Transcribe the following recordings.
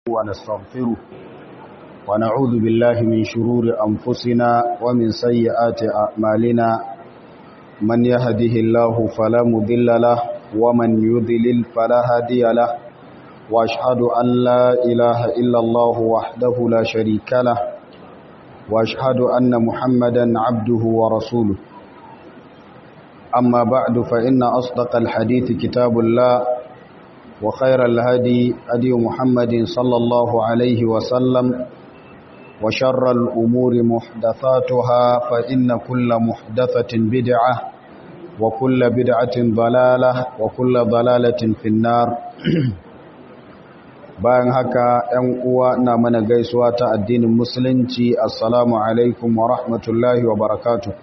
ونستغفره ونعوذ بالله من شرور أنفسنا ومن سيئات أعمالنا من يهده الله فلا مضل له ومن يضلل فلا هادي له وأشهد أن لا إله إلا الله وحده لا شريك له وأشهد أن محمدا عبده ورسوله أما بعد فإن أصدق الحديث كتاب الله وخير الهدي هدي محمد صلى الله عليه وسلم وشر الأمور محدثاتها فإن كل محدثة بدعة وكل بدعة ضلالة وكل ضلالة في النار bayan haka ‘yan uwa na mana gaisuwa ta addinin musulunci assalamu alaikum wa rahmatullahi wa barakatuh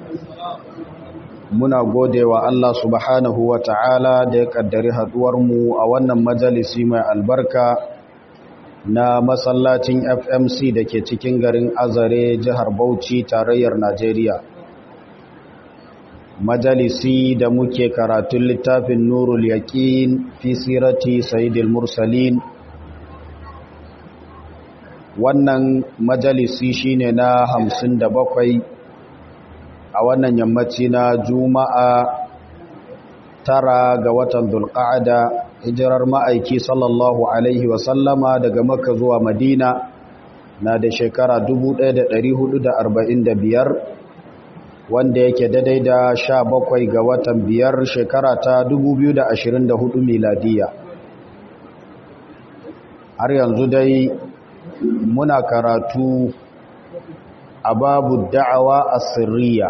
muna gode wa Allah subhanahu wa ta'ala da ya kaddari mu a wannan majalisi mai albarka na masallacin FMC da ke cikin garin Azare jihar Bauchi tarayyar Najeriya. Majalisi da muke karatun littafin Nurul Yaqin fi sirati Sayyidil Mursalin wannan majalisi shine na hamsin da bakwai a wannan yammaci na juma'a tara ga watan dulƙa'ada hijirar ma'aiki sallallahu alaihi wasallama daga makka zuwa madina na da shekara 1445 wanda yake daidai da sha bakwai ga watan biyar shekara ta 2024 miladiya har yanzu dai muna karatu a babu da'awa a sirriya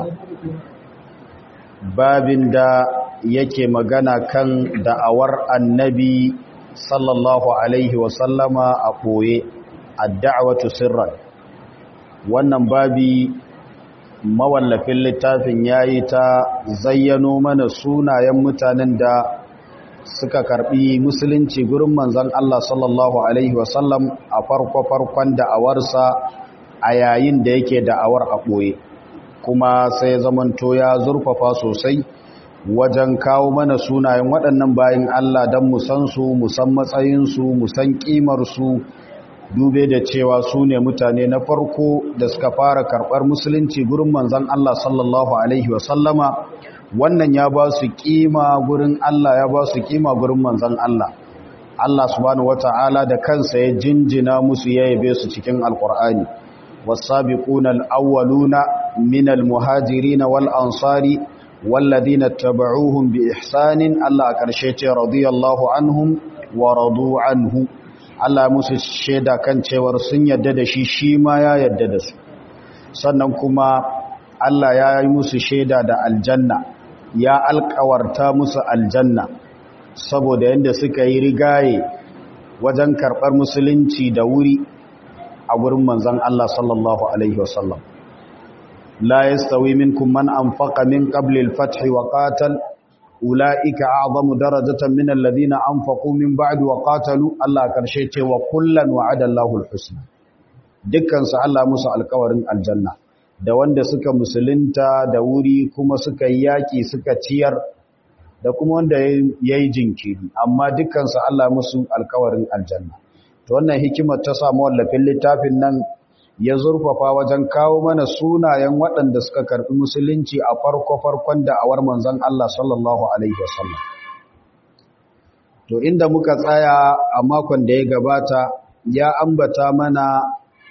babin da yake magana kan da'awar annabi sallallahu alaihi wasallama a ɓoye a da'awatu sirran wannan babi mawallafin littafin ya yi ta zayyano mana sunayen mutanen da suka karbi musulunci gurin manzan Allah sallallahu alaihi wasallam a farko-farkon da'awarsa a yayin da yake da'awar a ɓoye kuma sai zamanto ya zurfafa sosai wajen kawo mana sunayen waɗannan bayan Allah don musan su musan matsayinsu musan ƙimarsu dube da cewa su ne mutane na farko da suka fara karɓar musulunci gurin manzan Allah sallallahu Alaihi wasallama wannan ya ba su ƙima gurin Allah ya ba su ƙima gurin manzan Allah Allah subhanahu wata'ala da kansa ya jinjina musu ya yabe su cikin alƙur'ani والسابقون الأولون من المهاجرين والأنصار والذين اتبعوهم بإحسان الله كرشيت رضي الله عنهم ورضوا عنه الله musu sheda kan cewar sun yadda da shi shi ma ya yadda da su sannan kuma Allah ya yi musu sheda da aljanna ya alkawarta musu aljanna saboda yadda suka yi rigaye wajen karɓar musulunci da wuri a gurin manzan Allah sallallahu Alaihi wasallam. La yastawi minkum man anfaqa min qabli al-fath wa qatal ulaika a'zamu darajatan min alladhina anfaqu min ba'd wa qatalu Allah karshe ce wa kullan wa'ada Allahu al-husna dukkan su Allah musu alƙawarin aljanna da wanda suka musulunta da wuri kuma suka yaki suka ciyar da kuma wanda yayi jinkiri amma dukkan su Allah musu alƙawarin aljanna to wannan hikimar ta samu wallafin littafin nan ya zurfafa wajen kawo mana sunayen waɗanda suka karɓi musulunci a farko-farkon da'awar manzon Allah sallallahu alaihi wasallam to inda muka tsaya a makon da ya gabata ya ambata mana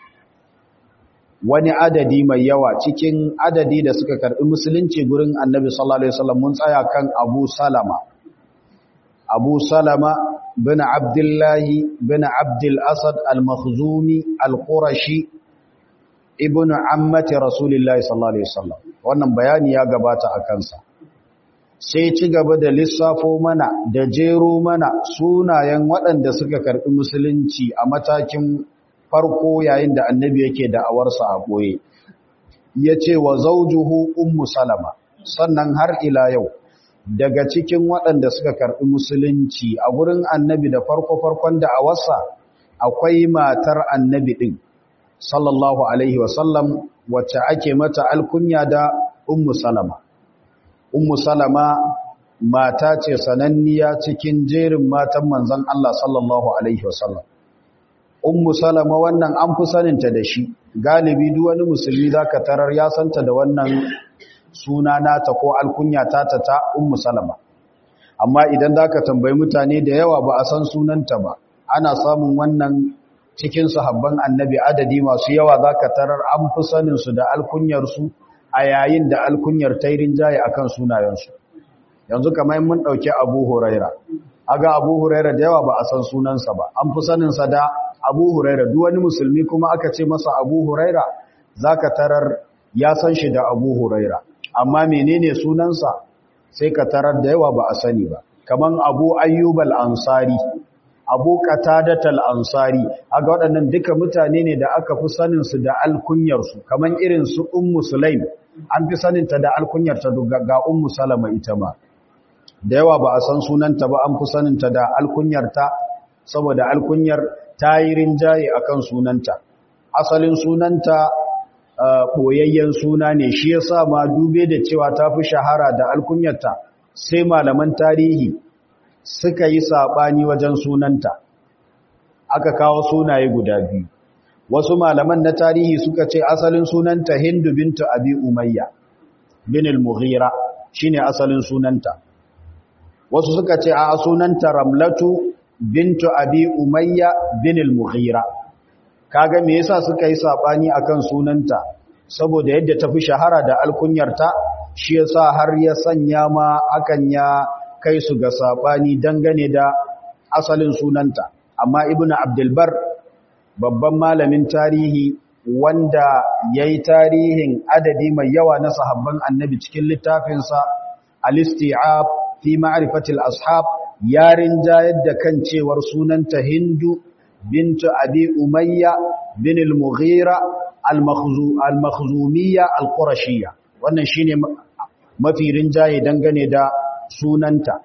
wani adadi mai yawa cikin adadi da suka karɓi musulunci gurin annabi sallallahu alaihi wasallam mun tsaya kan Abu Salama Abu Salama بن عبد الله بن عبد الأسد المخزومي القرشي ابن عمة رسول الله صلى الله عليه وسلم wannan bayani ya gabata a kansa sai ci gaba da lissafo mana da jero mana sunayen waɗanda suka karɓi musulunci a matakin farko yayin da annabi yake da'awarsa a ɓoye ya ce wa zaujuhu ummu salama sannan har ila yau daga cikin waɗanda suka karɓi musulunci a gurin annabi da farko-farkon da a wasa akwai matar annabi ɗin sallallahu alaihi wasallam wacce ake mata alkunya da ummu salama ummu salama mata ce sananniya cikin jerin matan manzon Allah sallallahu alaihi wasallam ummu salama wannan an fi saninta da shi galibi duk wani musulmi zaka tarar ya santa da wannan suna nata ko alkunya tata ta ummu salama amma idan zaka tambayi mutane da yawa ba a san sunanta ba ana samun wannan cikin sahabban annabi adadi masu yawa zaka tarar an fi sanin su da alkunyar su a yayin da alkunyar tairin jaye akan sunayensu yanzu kamar mun dauki Abu Huraira aga Abu Huraira da yawa ba a san sunansa ba an fi sanin sa da Abu Huraira duk wani musulmi kuma aka ce masa Abu Huraira zaka tarar ya san shi da Abu Huraira amma menene sunansa sai ka tarar da yawa ba a sani ba kaman Abu Ayyub al-Ansari Abu Qatadat al-Ansari aga waɗannan duka mutane ne da aka fi sanin su da alkunyar su kaman irin su Ummu Sulaim an fi sanin ta da alkunyar ta ga Ummu Salama ita ma da yawa ba a san sunanta ba an fi sanin ta da alkunyar ta saboda alkunyar ta yi rinjaye akan sunanta asalin sunanta ɓoyayyen suna ne shi ya sa ma dube da cewa ta fi shahara da alkunyarta sai malaman tarihi suka yi saɓani wajen sunanta aka kawo sunaye guda biyu wasu malaman na tarihi suka ce asalin sunanta hindu bintu abi umayya bin al-mughira shine asalin sunanta wasu suka ce a sunanta ramlatu bintu abi umayya bin al-mughira kaga me yasa suka yi sabani akan sunanta saboda yadda ta fi shahara da alkunyarta shi yasa har ya sanya ma akan ya kai su ga sabani dangane da asalin sunanta amma ibnu abdul bar babban malamin tarihi wanda yayi tarihin adadi mai yawa na sahabban annabi cikin littafinsa al-isti'ab fi ma'rifati al-ashab yarin jayar da kan cewar sunanta hindu bintu abi umayya bin al-mughira al-makhzumiyya al-qurashiyya wannan shine mafi rinjaye dangane da sunanta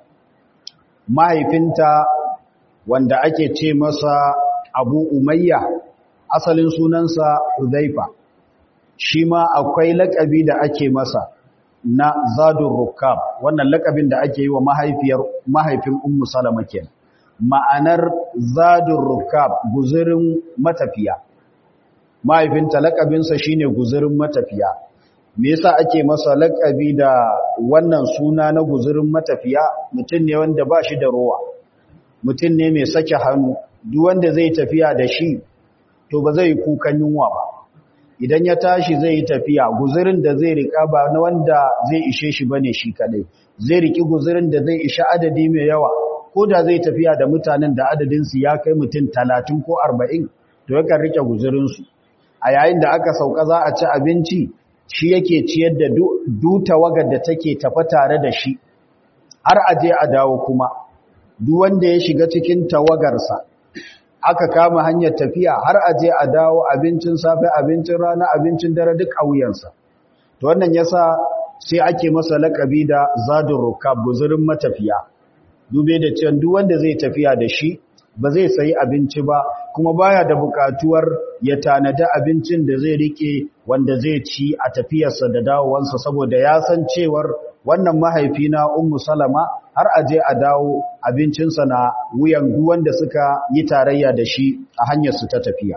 mahaifinta wanda ake ce masa abu umayya asalin sunansa hudhaifa shi ma akwai lakabi da ake masa na zadun rukab wannan lakabin da ake yi wa mahaifiyar mahaifin ummu salama kenan ma'anar zadun rukab guzurin matafiya mahaifinta lakabinsa shine guzurin matafiya me yasa ake masa lakabi da wannan suna na guzurin matafiya mutum ne wanda ba shi da rowa mutum ne mai sake hannu duk wanda zai tafiya da shi to ba zai kukan yunwa ba idan ya tashi zai yi tafiya guzurin da zai rika ba na wanda zai ishe shi bane shi kadai zai riki guzurin da zai isha adadi mai yawa ko da zai tafiya da mutanen da adadinsu ya kai mutum talatin ko arba'in to yakan rike guzurinsu a yayin da aka sauka za a ci abinci shi yake ciyar da duta wagar da take tafa tare da shi har a je a dawo kuma duk wanda ya shiga cikin tawagarsa aka kama hanyar tafiya har a je a dawo abincin safe abincin rana abincin dare duk a wuyansa to wannan yasa sai ake masa lakabi da zadun rukab guzurin matafiya dube da cewa duk wanda zai tafiya da shi ba zai sayi abinci ba kuma baya da bukatuwar ya tanada abincin da zai rike wanda zai ci a tafiyarsa da dawowansa saboda ya san cewar wannan mahaifi na ummu salama har aje a dawo abincinsa na wuyan duk wanda suka yi tarayya da shi a hanyar su ta tafiya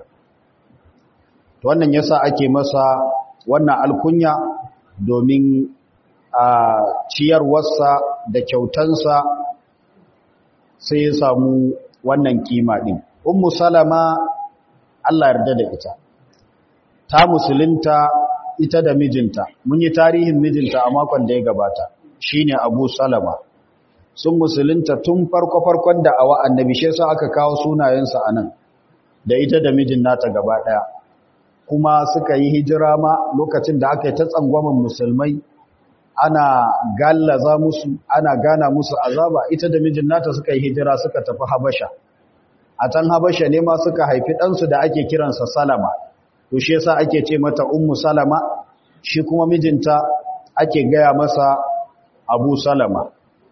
to wannan yasa ake masa wannan alkunya domin a ciyarwarsa da kyautansa sai ya samu wannan kima din ummu salama Allah yarda da ita ta musulunta ita da mijinta mun yi tarihin mijinta a makon da ya gabata shine Abu Salama sun musulunta tun farko farkon da awa annabi shi yasa aka kawo sunayensa anan da ita da mijin nata gaba daya kuma suka yi hijira ma lokacin da aka yi ta tsangwaman musulmai ana gallaza musu ana gana musu azaba ita da mijin nata suka yi hijira suka tafi Habasha a can Habasha ne ma suka haifi ɗansu da ake kiransa Salama to shi yasa ake ce mata Ummu Salama shi kuma mijinta ake gaya masa Abu Salama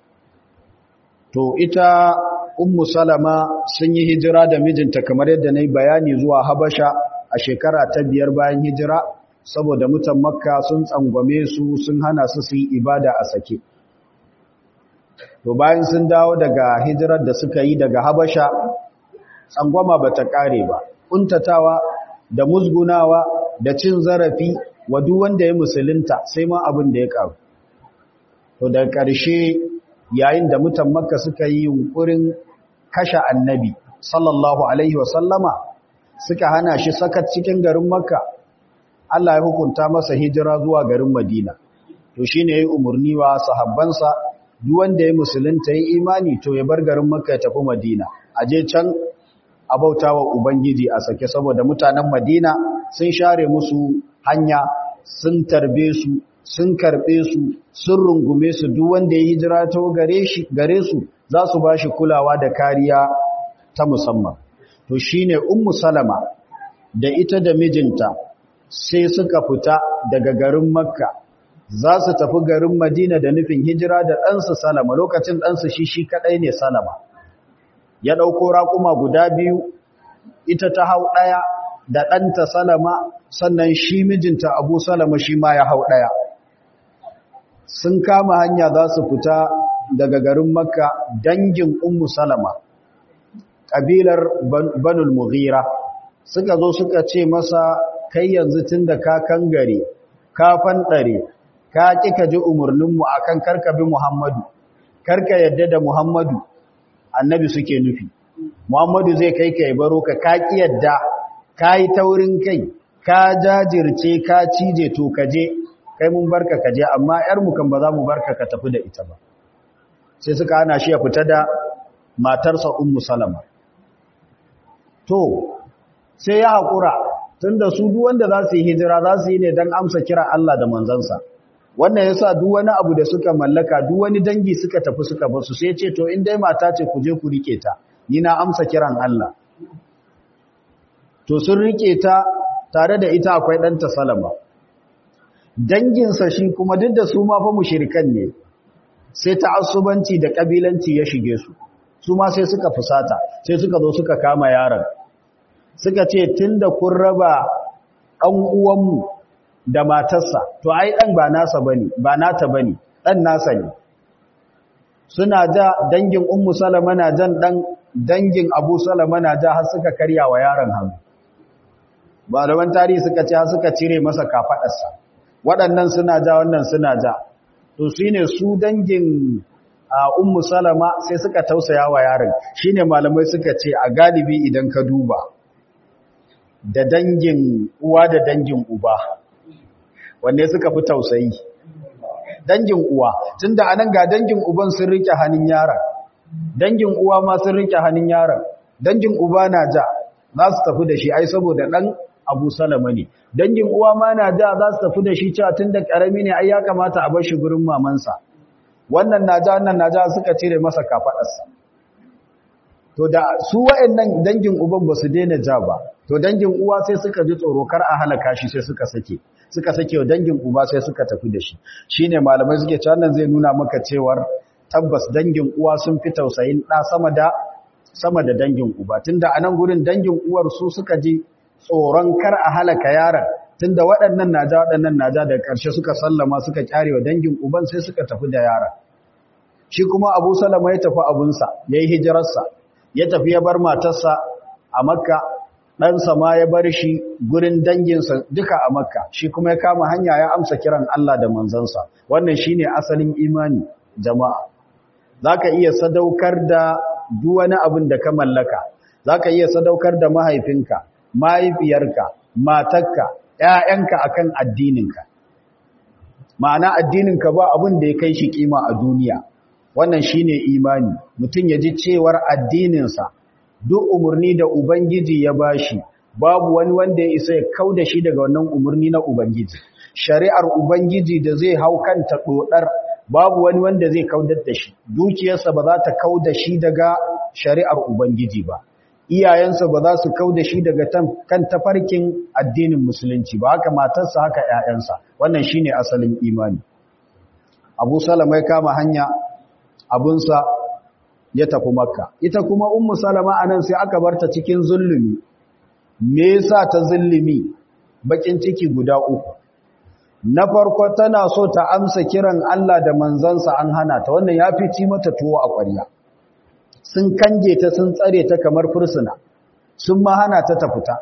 to ita Ummu Salama sun yi hijira da mijinta kamar yadda na yi bayani zuwa Habasha a shekara ta biyar bayan hijira saboda mutan Makka sun tsangwame su sun hana su su yi ibada a sake to bayan sun dawo daga hijirar da suka yi daga Habasha tsangwama ba ta ƙare ba ƙuntatawa da musgunawa da cin zarafi wa duk wanda ya musulunta sai ma abin da ya ƙaru to da ƙarshe yayin da mutan makka suka yi yunkurin kashe annabi sallallahu alaihi wasallama suka hana shi sakat cikin garin makka Allah ya hukunta masa hijira zuwa garin madina to shine yayi umurni wa sahabbansa duk wanda ya musulunta yi imani to ya bar garin makka ya tafi madina aje can a bautawa ubangiji a sake saboda mutanen madina sun share musu hanya sun tarbe su sun karbe su sun rungume su duk wanda ya hijira ta gare shi gare su za su bashi kulawa da kariya ta musamman to shine ummu salama da ita da mijinta sai suka fita daga garin makka za su tafi garin madina da nufin hijira da ɗansu salama lokacin ɗansu shi shi kaɗai ne salama ya ɗauko raƙuma guda biyu ita ta hau ɗaya da ɗanta salama sannan shi mijinta abu salama shi ma ya hau ɗaya sun kama hanya za su fita daga garin makka dangin ummu salama ƙabilar banul mughira suka zo suka ce masa kai yanzu tun da ka kangare ka fanɗare ka ƙi ka ji umarninmu a kan karkabi muhammadu karka yadda da muhammadu annabi suke nufi muhammadu zai kai ka baro ka ka ƙi yadda ka yi taurin kai ka jajirce ka cije to ka je kai mun barka ka je amma ‘yarmu kan ba za mu barka ka tafi da ita ba sai suka hana shi ya fita da matarsa ummu salama to sai ya haƙura tun da su duk wanda za su yi hijira za su yi ne don amsa kira Allah da manzansa wannan ya sa duk wani abu da suka mallaka duk wani dangi suka tafi suka basu sai ce to in dai mata ce ku je ku rike ta ni na amsa kiran Allah to sun rike ta tare da ita akwai ɗanta salama danginsa shi kuma duk da su ma fa mushrikan ne sai ta'assubanci da kabilanci ya shige su su ma sai suka fusata sai suka zo suka kama yaron suka ce tunda kun raba ɗan uwanmu da matarsa to ai ɗan ba nasa bane ba nata bane ɗan nasa ne suna ja dangin ummu salama na jan ɗan dangin abu salama na ja har suka karya wa yaron hannu malaman tarihi suka ce har suka cire masa kafaɗarsa waɗannan suna ja wannan suna ja to shi ne su dangin ummu salama sai suka tausaya wa yaron shi ne malamai suka ce a galibi idan ka duba da dangin uwa da dangin uba wanne suka fi tausayi dangin uwa tun da anan ga dangin uban sun rike hannun yaron dangin uwa ma sun rike hannun yaron dangin uba na ja za su tafi da shi ai saboda ɗan abu salama ne dangin uwa ma na ja za su tafi da shi cewa tun da ƙarami ne ai ya kamata a bar shi gurin mamansa wannan na ja wannan na ja suka cire masa kafaɗarsa to da su wa'annan dangin uban ba su daina ja ba to dangin uwa sai suka ji tsoro kar a halaka shi sai suka sake suka sake wa dangin uba sai suka tafi da shi shine malamai suke cewa nan zai nuna maka cewar tabbas dangin uwa sun fi tausayin ɗa sama da sama da dangin uba tunda a nan gurin dangin uwar su suka ji tsoron kar a halaka yaron tunda waɗannan naja waɗannan naja da ƙarshe suka sallama suka kyarewa dangin uban sai suka tafi da yaron shi kuma Abu Salama ya tafi abunsa yayi hijirarsa ya tafi ya bar matarsa a Makka ɗansa ma ya bar shi gurin danginsa duka a Makka shi kuma ya kama hanya ya amsa kiran Allah da manzansa wannan shine asalin imani jama'a zaka iya sadaukar da duk wani abin da ka mallaka zaka iya sadaukar da mahaifinka mahaifiyarka matarka ƴaƴanka akan addininka ma'ana addininka ba abin da ya kai shi kima a duniya wannan shine imani mutum ya ji cewar addininsa duk umarni da ubangiji ya bashi babu wani wanda ya isa ya kauda shi daga wannan umarni na ubangiji shari'ar ubangiji da zai hau kanta dodar babu wani wanda zai kaudar da shi dukiyarsa ba za ta kauda shi daga shari'ar ubangiji ba iyayensa ba za su kauda shi daga kan tafarkin addinin musulunci ba haka matarsa haka ƴaƴansa wannan shine asalin imani Abu Salama ya kama hanya abunsa ya tafi Makka ita kuma Ummu Salama anan sai aka barta cikin zulumi me yasa ta zulumi bakin ciki guda uku na farko tana so ta amsa kiran Allah da manzansa an hana ta wannan ya fi ci mata tuwo a ƙwarya sun kange ta sun tsare ta kamar fursuna sun ma hana ta ta fita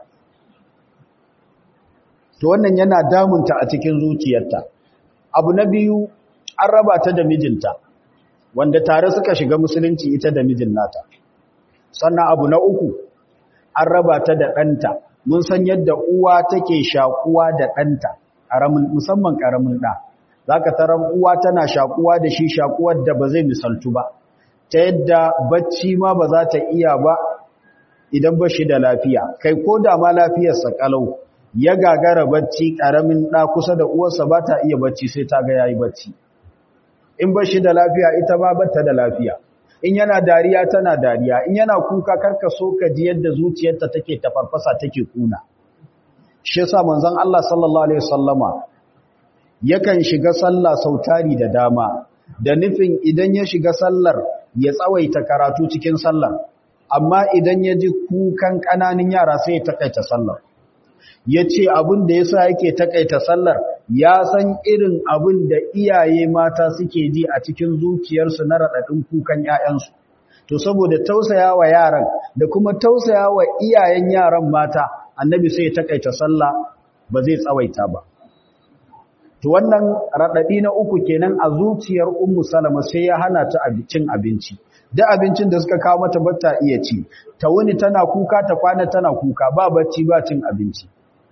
to wannan yana damunta a cikin zuciyarta abu na biyu an raba ta da mijinta wanda tare suka shiga musulunci ita da mijin nata sannan abu na uku an raba ta da ɗanta mun san yadda uwa take shakuwa da ɗanta musamman ƙaramin ɗa za ka tarar uwa tana shakuwa da shi shakuwar da ba zai misaltu ba ta yadda bacci ma ba za ta iya ba idan ba shi da lafiya kai ko da ma lafiyarsa kalau ya gagara bacci ƙaramin ɗa kusa da uwarsa ba ta iya bacci sai ta ga yayi bacci in ba shi da lafiya ita ba bata da lafiya in yana dariya tana dariya in yana kuka karka so ka ji yadda zuciyarta take tafarfasa take kuna shi yasa manzon Allah sallallahu alaihi wasallama yakan shiga sallah sautari da dama da nufin idan ya shiga sallar ya tsawaita karatu cikin sallar amma idan ya ji kukan ƙananan yara sai ya takaita sallar ya ce abin da ya sa yake takaita sallar ya san irin abin da iyaye mata suke ji a cikin zuciyarsu na raɗaɗin kukan ‘ya'yansu. To, saboda tausaya wa yaran da kuma tausaya wa iyayen yaran mata, annabi sai ya takaita sallah ba zai tsawaita ba. To, wannan raɗaɗi na uku kenan a zuciyar Ummu Salama sai ya hana ta cin abinci. Da abincin da suka kawo mata bata iya ci, ta wuni tana kuka ta kwana tana kuka ba bacci ba cin abinci.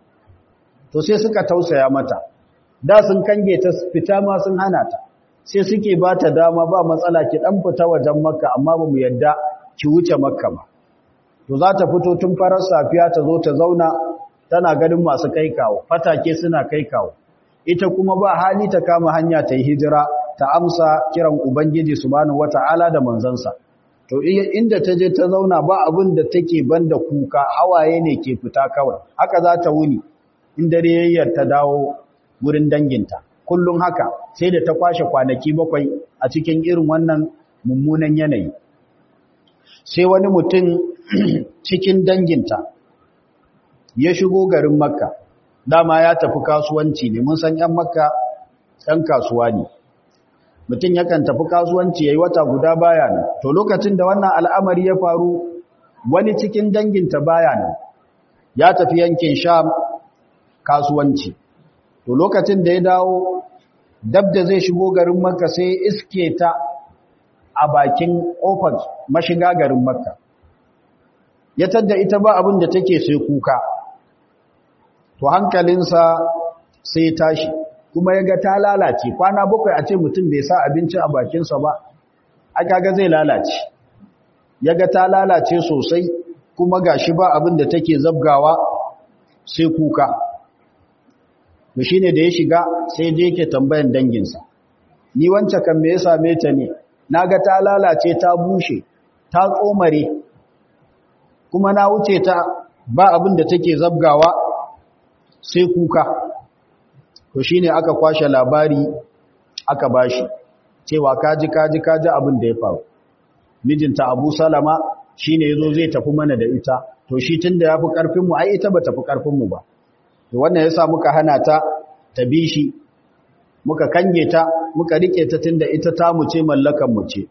to sai suka tausaya mata da sun kange ta fita ma sun hana ta sai suke ba ta dama ba matsala ki dan fita wajen makka amma ba mu yadda ki wuce makka ba to za ta fito tun farar safiya ta zo ta zauna tana ganin masu kai kawo fatake suna kai kawo ita kuma ba hali ta kama hanya ta yi hijira ta amsa kiran ubangiji subhanahu wata'ala da manzansa to inda ta je ta zauna ba abin da take banda kuka hawaye ne ke fita kawai haka za ta wuni in dare yayyar ta dawo gurin danginta kullum haka sai da ta kwashe kwanaki bakwai a cikin irin wannan mummunan yanayi sai wani mutum cikin danginta ya shigo garin makka dama ya tafi kasuwanci ne mun san yan makka ɗan kasuwa ne mutum yakan tafi kasuwanci ya yi wata guda baya nan to lokacin da wannan al'amari ya faru wani cikin danginta baya nan ya tafi yankin sham kasuwanci to lokacin da ya dawo dab da zai shigo garin makka sai iske ta a bakin kofar mashiga garin makka ya tadda ita ba abin da take sai kuka to hankalinsa sai tashi kuma ya ga ta lalace kwana bakwai a ce mutum bai sa abinci a bakinsa ba a kaga zai lalace ya ga ta lalace sosai kuma gashi ba abin da take zabgawa sai kuka to shine da ya shiga sai je yake tambayan danginsa ni wancan kan me ya same ta ne naga ta lalace ta bushe ta tsomare kuma na wuce ta ba abin da take zabgawa sai kuka to shine aka kwashe labari aka bashi cewa kaji kaji kaji abin da ya faru mijinta Abu Salama shine yazo zai tafi mana da ita to shi tunda yafi karfin mu ai ita ba tafi karfin mu ba to wannan yasa muka hana ta ta bi shi muka kange ta muka rike ta tunda ita ta mu ce mallakan mu ce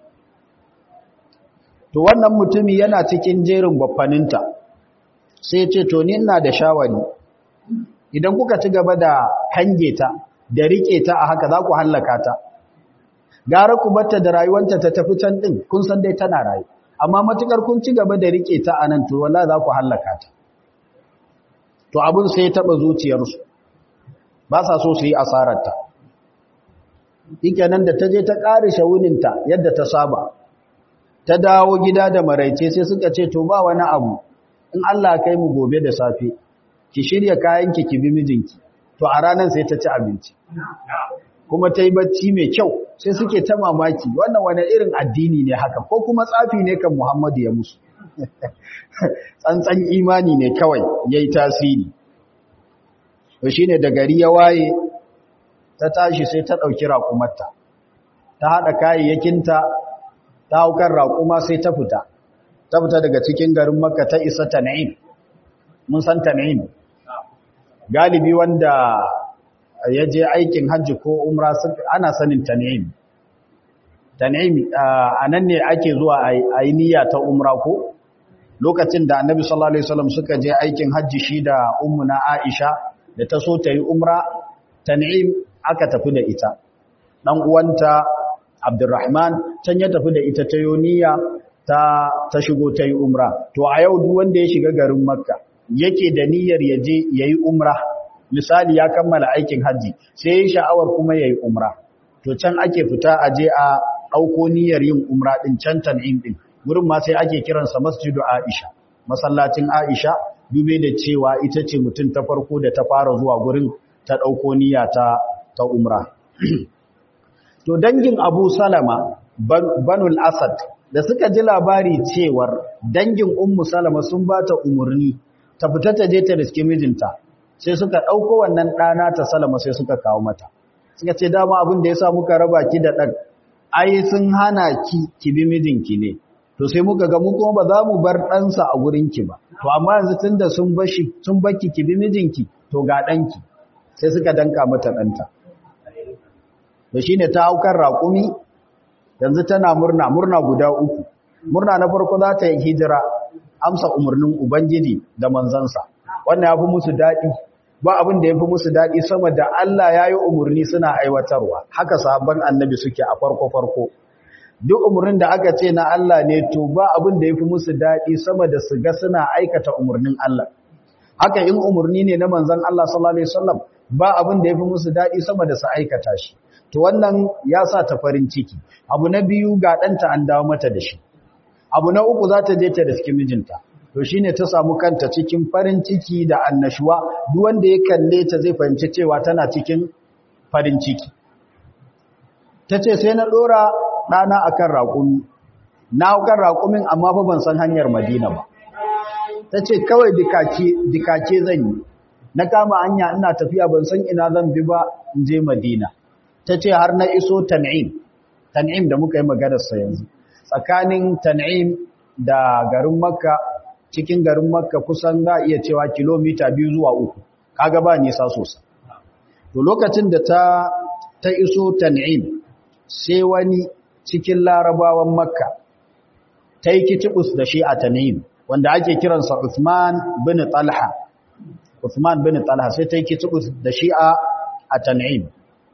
to wannan mutumi yana cikin jerin baffaninta sai ce to ni ina da shawari idan kuka ci gaba da kange ta da rike ta a haka za ku hallaka ta gara ku batta da rayuwanta ta tafi can din kun san dai tana rayu amma matukar kun ci gaba da rike ta anan to wallahi za ku hallaka ta to abun sai ya taba zuciyarsu ba sa so su yi asarar ta nan da ta je ta ƙare shawuninta yadda ta saba ta dawo gida da maraice sai suka ce to ba wani abu in Allah kai mu gobe da safe ki shirya kayanki ki bi mijinki to a ranar sai ta ci abinci kuma ta yi bacci mai kyau sai suke ta mamaki wannan wani irin addini ne haka ko kuma tsafi ne kan Muhammadu ya musu tsantsan imani ne kawai ya yi tasiri to shi ne da gari ya waye ta tashi sai ta ɗauki raƙumarta ta haɗa kayayyakinta ta haukar raƙuma sai ta fita ta fita daga cikin garin makka ta isa tan'im mun san tan'im galibi wanda ya je aikin hajji ko umra ana sanin tan'im tan'im a nan ne ake zuwa a yi niyya ta umra ko lokacin da annabi sallallahu alaihi wasallam suka je aikin hajji shi da ummuna Aisha da ta so ta yi umra tan'im aka tafi da ita dan uwanta Abdurrahman can ya tafi da ita ta yoniya ta ta shigo ta yi umra to a yau duk wanda ya shiga garin Makka yake da niyyar ya je yayi umra misali ya kammala aikin hajji sai ya sha'awar kuma yayi umra to can ake fita a je a dauko niyyar yin umra din can tan'im din gurin ma sai ake kiransa masjidu Aisha masallacin Aisha dube da cewa ita ce mutum ta farko da ta fara zuwa gurin ta dauko niyya ta ta umra to dangin Abu Salama Banul Asad da suka ji labari cewar dangin Ummu Salama sun bata umurni ta fita ta je ta riske mijinta sai suka dauko wannan dana ta Salama sai suka kawo mata suka ce dama abin da yasa muka raba ki da dan ai sun hana ki ki bi mijinki ne to sai muka ga mu kuma ba za mu bar ɗansa a gurinki ba to amma yanzu tunda sun bashi sun baki ki bi mijinki to ga ɗanki sai suka danka mata ɗanta da shine ta haukar raƙumi yanzu tana murna murna guda uku murna na farko za ta yi hijira amsa umarnin ubangiji da manzansa wannan ya fi musu daɗi ba abin da ya fi musu daɗi sama da Allah ya yi umarni suna aiwatarwa haka sabon annabi suke a farko-farko duk umarnin da aka ce na Allah ne to ba abin da ya fi musu daɗi sama da su ga suna aikata umarnin Allah haka in umarni ne na manzan Allah sallallahu Alaihi wasallam ba abin da ya fi musu daɗi sama da su aikata shi to wannan ya sa ta farin ciki abu na biyu ga ɗanta an dawo mata da shi abu na uku za ta je ta riski mijinta to shi ne ta samu kanta cikin farin ciki da annashuwa duk wanda ya kalle ta zai fahimci cewa tana cikin farin ciki ta ce sai na ɗora ɗana a kan raƙumi na kan raƙumin amma fa ban san hanyar madina ba ta ce kawai dikake zan yi na kama hanya ina tafiya ban san ina zan bi ba in je madina ta ce har na iso tan'im tan'im da muka yi maganarsa yanzu tsakanin tan'im da garin makka cikin garin makka kusan za a iya cewa kilomita biyu zuwa uku kaga ba nisa sosai to lokacin da ta ta iso tan'im sai wani cikin larabawan makka ta yi kitibus da shi a tan'im wanda ake kiransa Uthman bin Talha Uthman bin Talha sai ta yi kitibus da shi a tan'im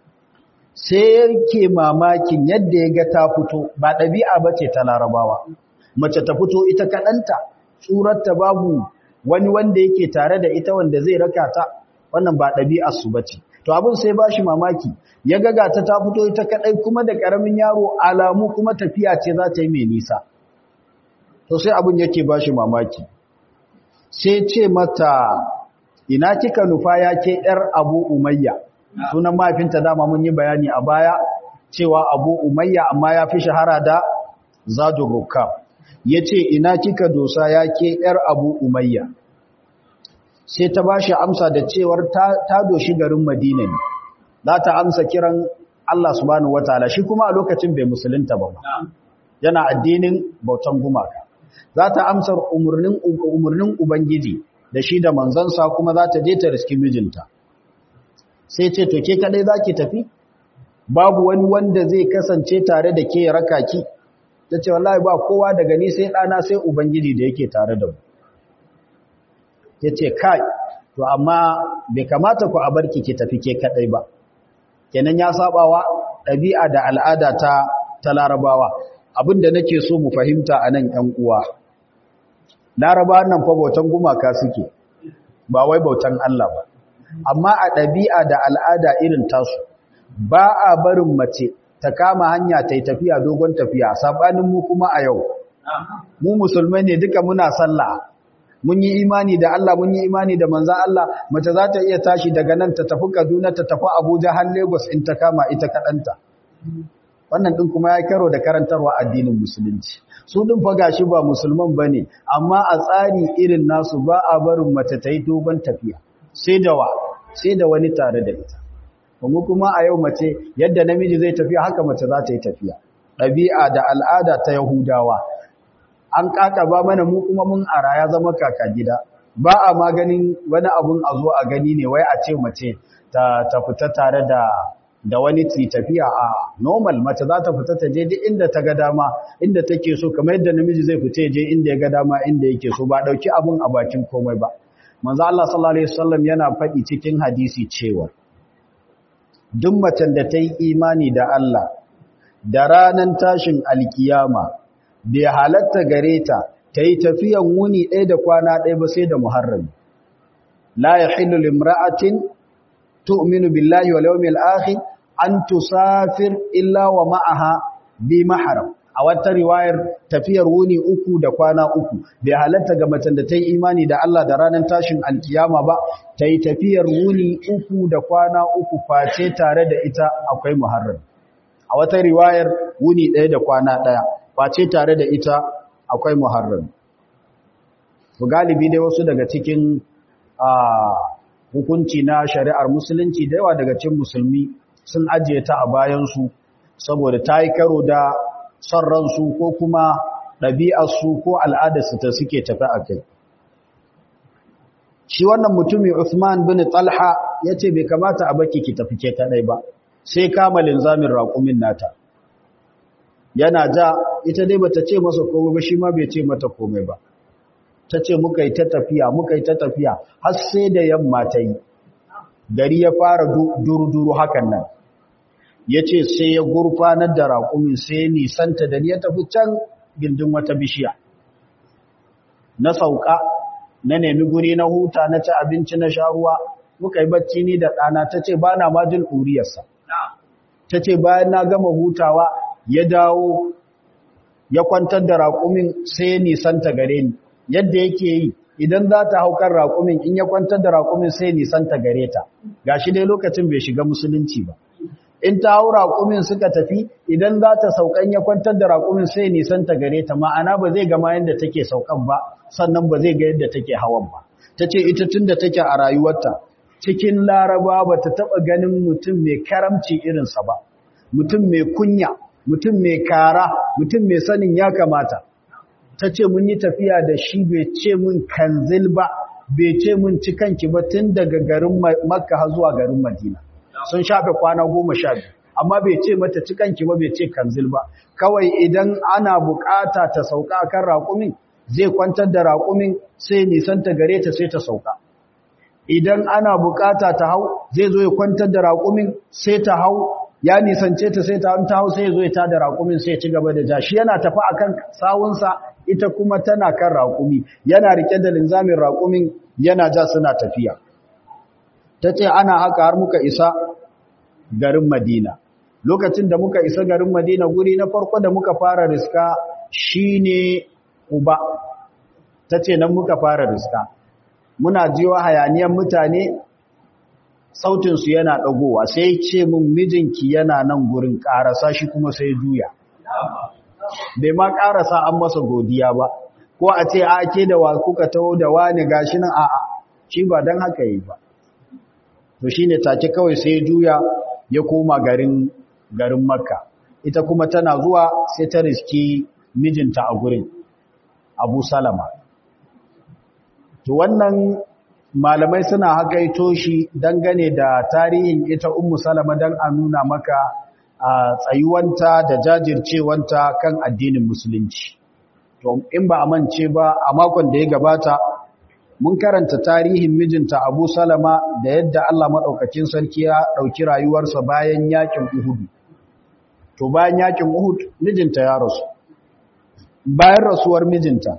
sai yake mamakin yadda ya ga ta fito ba ɗabi'a ba ce ta larabawa mace ta fito ita kaɗanta tsurarta babu wani wanda yake tare da ita wanda zai raka ta wannan ba ɗabi'arsu ba ce to abin sai ba shi mamaki ya gaga ta ta fito ita kaɗai kuma da ƙaramin yaro alamu kuma tafiya ce za ta yi mai nisa to sai abin yake ba shi mamaki sai ce mata ina kika nufa ya ke ‘yar abu umayya sunan mahaifinta dama mun yi bayani a baya cewa abu umayya amma ya fi shahara da zadun rukab ya ce ina kika dosa ya ke ‘yar abu umayya sai ta ba shi amsa da cewar ta doshi garin madina ne za ta amsa kiran Allah subhanahu wa ta'ala shi kuma a lokacin bai musulunta ba yana addinin bautan gumaka za ta amsa umarnin ubangiji da shi da manzansa kuma za ta je ta riski mijinta sai ce to ke kadai za ki tafi babu wani wanda zai kasance tare da ke raka ki ta ce wallahi ba kowa daga ni sai ɗana sai ubangiji da yake tare da mu ya ce kai to amma bai kamata ku a barki ki tafi ke kadai ba kenan ya sabawa ɗabi'a da al'ada ta ta larabawa abinda nake so mu fahimta a nan ‘yan uwa larabawa nan fa bautan gumaka suke ba wai bautan Allah ba amma a ɗabi'a da al'ada irin tasu ba a barin mace ta kama hanya ta yi tafiya dogon tafiya saɓanin mu kuma a yau mu musulmai ne duka muna sallah mun yi imani da Allah mun yi imani da manzan Allah mace za ta iya tashi daga nan ta tafi Kaduna ta tafi Abuja har Lagos in ta kama ita kaɗanta wannan ɗin kuma ya karo da karantarwa addinin musulunci su ɗin fa gashi ba musulman ba ne amma a tsari irin nasu ba a barin mace ta yi dogon tafiya sai da wa sai da wani tare da ita kuma kuma a yau mace yadda namiji zai tafiya haka mace za ta yi tafiya ɗabi'a da al'ada ta yahudawa an ba mana mu kuma mun ara ya zama kaka gida ba a maganin wani abun a zo a gani ne wai a ce mace ta, ta fita tare da da wani ti tafiya a normal mace za ta fita ta je duk inda ta ga dama inda take so kamar yadda namiji zai fita je inda ya ga dama inda yake so ba dauki abun a bakin komai ba manzo Allah sallallahu alaihi wasallam yana faɗi cikin hadisi cewa duk macen da ta yi imani da Allah da ranan tashin alkiyama bai halatta gare ta ta yi tafiyan wuni ɗaya da kwana ɗaya ba sai da muharrami la yahillu limra'atin tu'minu billahi wal yawmil akhir an tusafir illa wa ma'aha bi mahram a wata riwayar tafiyar wuni uku da kwana uku bai halatta ga macen da ta yi imani da Allah da ranar tashin alkiyama ba ta yi tafiyar wuni uku da kwana uku face tare da ita akwai muharram a wata riwayar wuni ɗaya da kwana ɗaya face tare da ita akwai muharram to galibi dai wasu daga cikin hukunci na shari'ar musulunci da yawa daga cikin musulmi sun ajiye ta a bayansu saboda ta yi karo da son ransu ko kuma ɗabi'arsu ko al'adarsu ta suke tafi a kai. Shi wannan mutumi Uthman bin Talha ya ce bai kamata a baki ki tafi ke kaɗai ba, sai kama linzamin raƙumin nata. Yana ja, ita dai bata ce masa komai ba shi ma bai ce mata komai ba. Ta ce muka yi ta tafiya, muka yi ta tafiya, har sai da yamma ta yi. Gari ya fara duru-duru hakan nan. ya ce sai ya gurfanar da raƙumin sai ya nisanta da ni ya tafi can gindin wata bishiya na sauka na nemi guri na huta na ci abinci na sha ruwa muka yi bacci ni da ɗana ta ce ba na majin ɗuriyarsa ta ce bayan na gama hutawa ya dawo ya kwantar da raƙumin sai ya nisanta gare ni yadda yake yi idan za ta haukar raƙumin in ya kwantar da raƙumin sai ya nisanta gare ta ga shi dai lokacin bai shiga musulunci ba in ta hau raƙumin suka tafi idan za ta saukan ya kwantar da raƙumin sai nisan ta gare ta ma'ana ba zai gama yadda take saukan ba sannan ba zai ga yadda take hawan ba ta ce ita tun da take a rayuwarta cikin laraba ba ta taɓa ganin mutum mai karamci irinsa ba mutum mai kunya mutum mai kara mutum mai sanin ya kamata ta ce mun yi tafiya da shi bai ce mun kanzil ba bai ce mun cikanki ba tun daga garin makka har zuwa garin madina sun shafe kwana goma sha biyu amma bai ce mata cikanki ba bai ce kanzil ba kawai idan ana bukata ta sauka kan raƙumin zai kwantar da raƙumin sai nisanta gare ta sai ta sauka idan ana bukata ta hau zai zo ya kwantar da raƙumin sai ta hau ya nisance ta sai ta hau sai ya zo ya ta da raƙumin sai ya ci gaba da ja shi yana tafi akan sawunsa ita kuma tana kan raƙumi yana rike da linzamin raƙumin yana ja suna tafiya ta ce ana haka har muka isa garin Madina. Lokacin da muka isa garin Madina guri na farko da muka fara riska shine Uba. Ta ce nan muka fara riska. Muna jiwa hayaniyan mutane sautinsu yana ɗagowa sai ce mun mijinki yana nan gurin ƙarasa shi kuma sai juya. Bai ma ƙarasa an masa godiya ba, ko a ce a ke da wa kuka taho da wani gashi nan a'a, shi ba don haka yi ba. to shi ne take kawai sai juya ya koma garin garin makka ita kuma tana zuwa sai ta riski mijinta a gurin abu salama to wannan malamai suna hakaito shi dangane da tarihin ita ummu salama don a nuna maka a tsayuwanta da jajircewanta kan addinin musulunci to in ba a mance ba a makon da ya gabata mun karanta tarihin mijinta Abu Salama da yadda Allah maɗaukacin sarki ya ɗauki rayuwarsa bayan yakin Uhud. To bayan yakin Uhud mijinta ya rasu. Bayan rasuwar mijinta,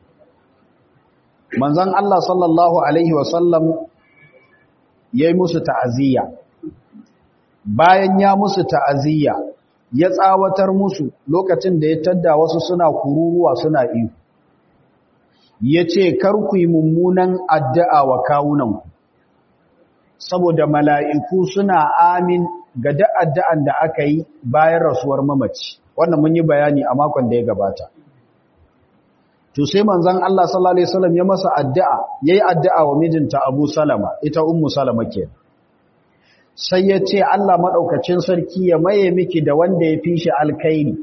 manzon Allah sallallahu Alaihi wasallam ya yi musu ta'aziyya. Bayan ya musu ta'aziyya, ya tsawatar musu lokacin da ya tadda wasu suna kururuwa suna iyo. ya ce ku yi mummunan addu'a wa kawunanku saboda mala'iku suna amin ga da'addu'an da aka yi bayan rasuwar mamaci wannan mun yi bayani a makon da ya gabata to sai manzon Allah sallallahu alaihi wasallam ya masa addu'a yayi addu'a wa mijinta Abu Salama ita ummu Salama ke sai ya ce Allah madaukakin sarki ya maye miki da wanda ya fi shi alkhairi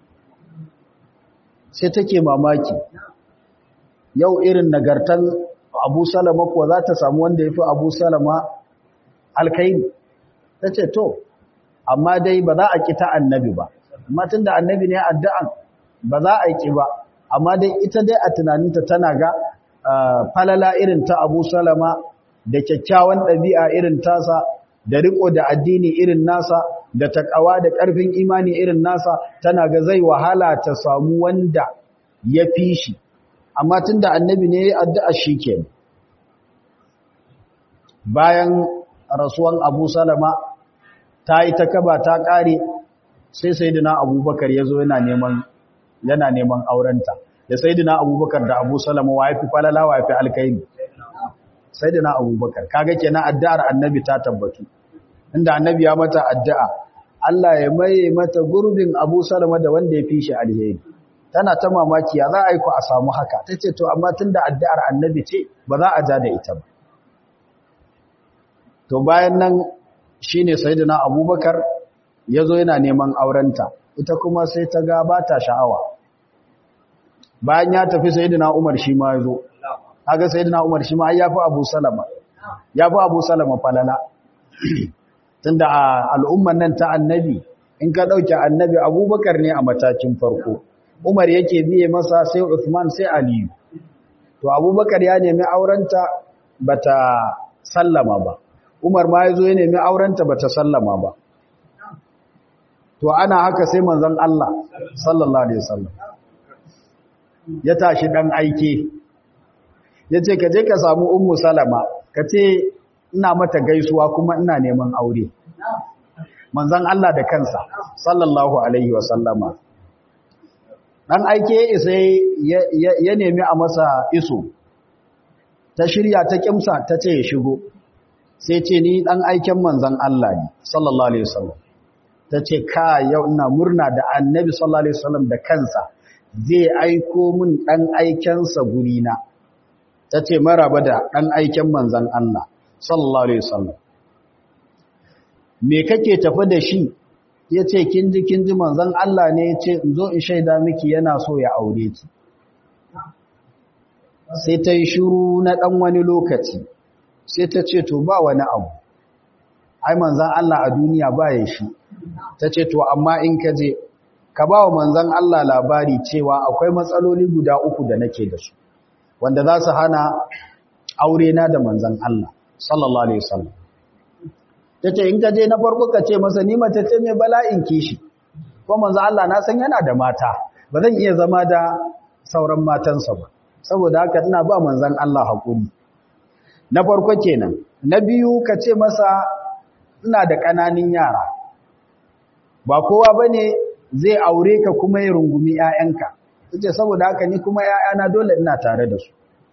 sai take mamaki yau irin nagartan abu salama kuwa za ta samu wanda ya fi abu salama alkaini ta ce to amma dai ba za a ki ta annabi ba amma tunda annabi ne addu'an ba za a ki ba amma dai ita dai a tunaninta tana ga falala irin ta Abu Salama da kyakkyawan ɗabi'a irin tasa da riko da addini irin nasa da takawa da ƙarfin imani irin nasa tana ga zai wahala ta samu wanda ya fi shi amma tunda annabi ne addu'a shi ke bayan rasuwan Abu Salama ta yi ta kaba ta ƙare sai sayyidina Abubakar ya zo yana neman yana neman aurenta da sayyidina Abubakar da Abu Salama wa yafi falala wa yafi alkaini sayyidina Abubakar kaga kenan addu'ar annabi ta tabbatu inda annabi ya mata addu'a Allah ya maye mata gurbin Abu Salama da wanda ya fi shi alheri tana ta mamaki ya za a yi ku a samu haka tace to amma tunda addu'ar annabi ce ba za a ja da ita ba to bayan nan shine sayyidina Abubakar yazo yana neman aurenta ita kuma sai ta ga ba ta sha'awa bayan ya tafi sayyidina Umar shi ma yazo kaga sayyidina Umar shi ma ai yafi Abu Salama yafi Abu Salama falala tunda a al'umman nan ta annabi in ka dauke annabi Abubakar ne a matakin farko Umar yake biye masa sai Uthman sai Ali to Abubakar ya nemi aurenta bata sallama ba Umar ma yazo ya nemi aurenta bata sallama ba to ana haka sai manzon Allah sallallahu alaihi wasallam ya tashi dan aike yace ka je ka samu ummu salama ka ce ina mata gaisuwa kuma ina neman aure manzon Allah da kansa sallallahu alaihi wasallama dan aike sai ya nemi a masa iso ta shirya ta kimsa ta ce ya shigo sai ce ni dan aiken manzon Allah ne sallallahu alaihi wasallam ta ce ka yau ina murna da annabi sallallahu alaihi wasallam da kansa zai aiko min dan aikensa gurina ta ce maraba da dan aiken manzon Allah sallallahu alaihi wasallam me kake tafi da shi yace kin ji kin ji manzon Allah ne yace in zo in shaida miki yana so ya aure ki sai ta yi shiru na dan wani lokaci sai ta ce to ba wani abu ai manzon Allah a duniya ba ya shi ta ce to amma in ka je ka ba wa manzan Allah labari cewa akwai matsaloli guda uku da nake da su wanda za su hana aure na da manzan Allah sallallahu alaihi wasallam ta ce in ka je na farko ka ce masa ni mace ce mai bala'in kishi ko manzan Allah na san yana da mata ba zan iya zama da sauran matansa ba saboda haka ina ba manzan Allah hakuri na farko kenan na biyu ka ce masa ina da ƙananin yara ba kowa ba ne zai aure ka kuma ya rungumi ‘ya'yanka ce saboda haka ni kuma ‘ya'yana dole ina tare da su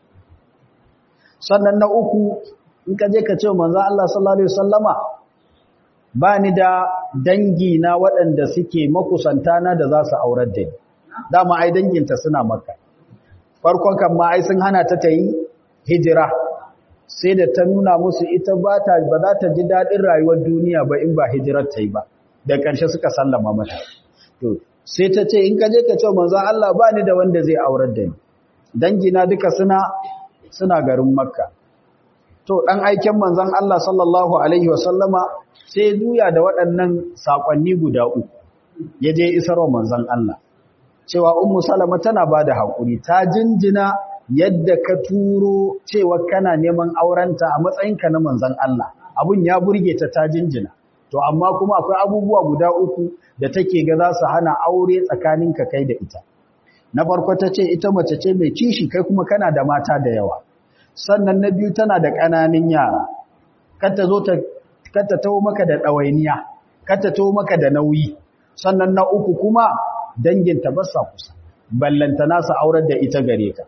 sannan na uku in ka je ka ce manzo Allah sallallahu Alaihi wasallama ba ni da dangi na waɗanda suke makusanta na da za su aurar da ni dama ai danginta suna maka farkon kan ma ai sun hana ta ta yi hijira sai da ta nuna musu ita ba za ta ji daɗin rayuwar duniya ba in ba hijirar ta yi ba da ƙarshe suka sallama mata to sai ta ce in ka je ka ce manzo Allah ba ni da wanda zai aurar da ni dangina duka suna suna garin makka to dan aiken manzon Allah sallallahu alaihi wasallama sai duya da waɗannan sakonni guda uku ya je isarwa manzon Allah cewa ummu salama tana bada hakuri ta jinjina yadda ka turo cewa kana neman aurenta a matsayinka na manzon Allah abun ya burge ta ta jinjina to amma kuma akwai abubuwa guda uku da take ga za su hana aure tsakaninka kai da ita na farko ta ce ita mace ce mai kishi kai kuma kana da mata da yawa sannan na biyu tana da ƙananan yara kata zo ta kata tawo maka da ɗawainiya kata tawo maka da nauyi sannan na uku kuma danginta ba sa kusa ballanta nasa aurar da ita gare ka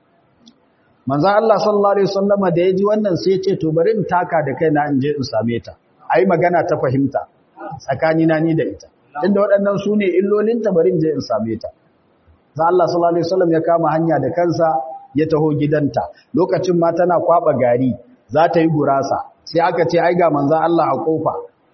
manzon Allah sallallahu alaihi wasallama da yaji wannan sai ya ce to bari in taka da kaina in je in same ta ai magana ta fahimta tsakanina ni da ita inda waɗannan su ne illolinta bari in je in same ta za Allah sallallahu alaihi wasallam ya kama hanya da kansa ya taho gidanta lokacin ma tana kwaba gari za ta yi gurasa sai aka ce ai ga manzon Allah a kofa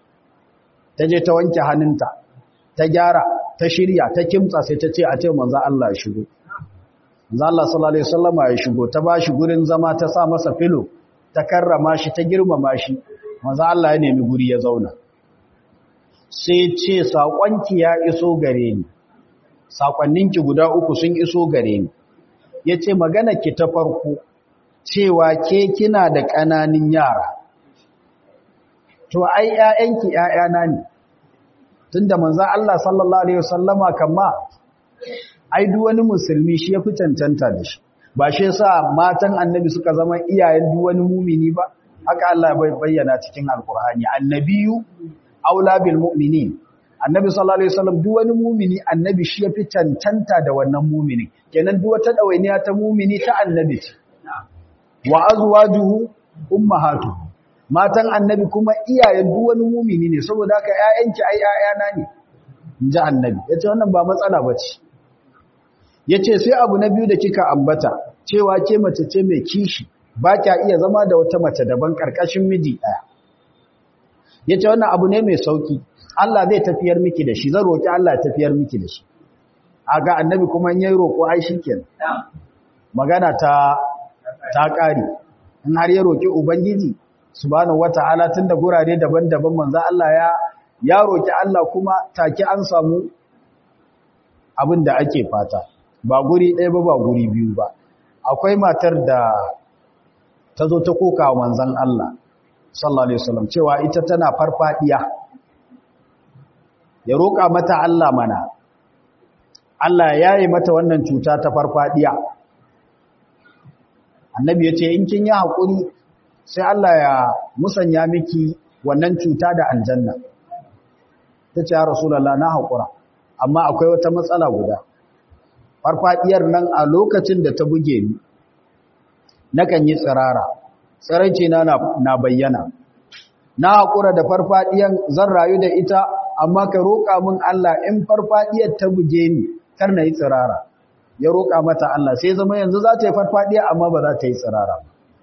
ta je ta wanke hannunta ta gyara ta shirya ta kimtsa sai ta ce a ce manzon Allah ya shigo manzon Allah sallallahu alaihi wasallam ya shigo ta bashi gurin zama ta sa masa filo ta karrama shi ta girmama shi manzon Allah ya nemi guri ya zauna sai ce saƙonki ya iso gare ni saƙonninki guda uku sun iso gare ni ya ce ki ta farko cewa ke kina da ƙananin yara to ai ‘ya'yanki ‘ya'yana ne tun da manzan Allah sallallahu Alaihi wasallama kama ai wani musulmi shi ya fi cancanta da shi ba shi sa matan annabi suka zama iyayen wani mumini ba haka Allah bai bayyana cikin alkur'ani annabiyu aula bil mu'minin annabi sallallahu alaihi wasallam duk wani mumini annabi shi yafi cancanta da wannan mumini kenan duk wata dawainiya ta mumini ta annabi ce wa azwajuhu ummahatuhu matan annabi kuma iyayen duk wani mumini ne saboda haka ƴaƴanki ai ƴaƴana ne inji annabi yace wannan ba matsala bace yace sai abu na biyu da kika ambata cewa ke mace ce mai kishi ba kya iya zama da wata mace daban karkashin miji daya yace wannan abu ne mai sauki Allah zai tafiyar miki da shi zan roki Allah ya tafiyar miki da shi aga annabi kuma in yayi roko ai shikenan magana ta ta kare in har ya roki ubangiji subhanahu wataala tunda gurare daban-daban manzo Allah ya ya roki Allah kuma take an samu abin da ake fata ba guri ɗaya ba ba guri biyu ba akwai matar da ta zo ta koka wa manzon Allah sallallahu alaihi wasallam cewa ita tana farfadiya ya roƙa mata Allah mana Allah ya yi mata wannan cuta ta farfadiya annabi ya ce in kin yi haƙuri sai Allah ya musanya miki wannan cuta da aljanna ta ce ya rasulallah na haƙura amma akwai wata matsala guda farfadiyar nan a lokacin da ta buge ni nakan yi tsirara tsiraice na na bayyana na haƙura da farfadiyan zan rayu da ita amma ka roƙa min Allah in farfadiyar ta buge ni kar na yi tsirara ya roƙa mata Allah sai zama yanzu za ta yi farfadiya amma ba za ta yi tsirara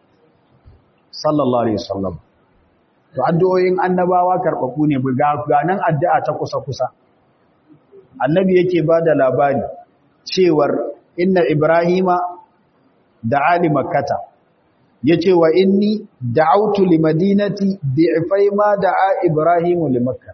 sallallahu alaihi wasallam to addu'o'in annabawa karɓaɓɓu ne ga nan addu'a ta kusa kusa annabi yake ba da labari cewar inna ibrahima da ali makkata yace wa inni da'awtu limadinati bi'fai ma da'a ibrahimu li makkah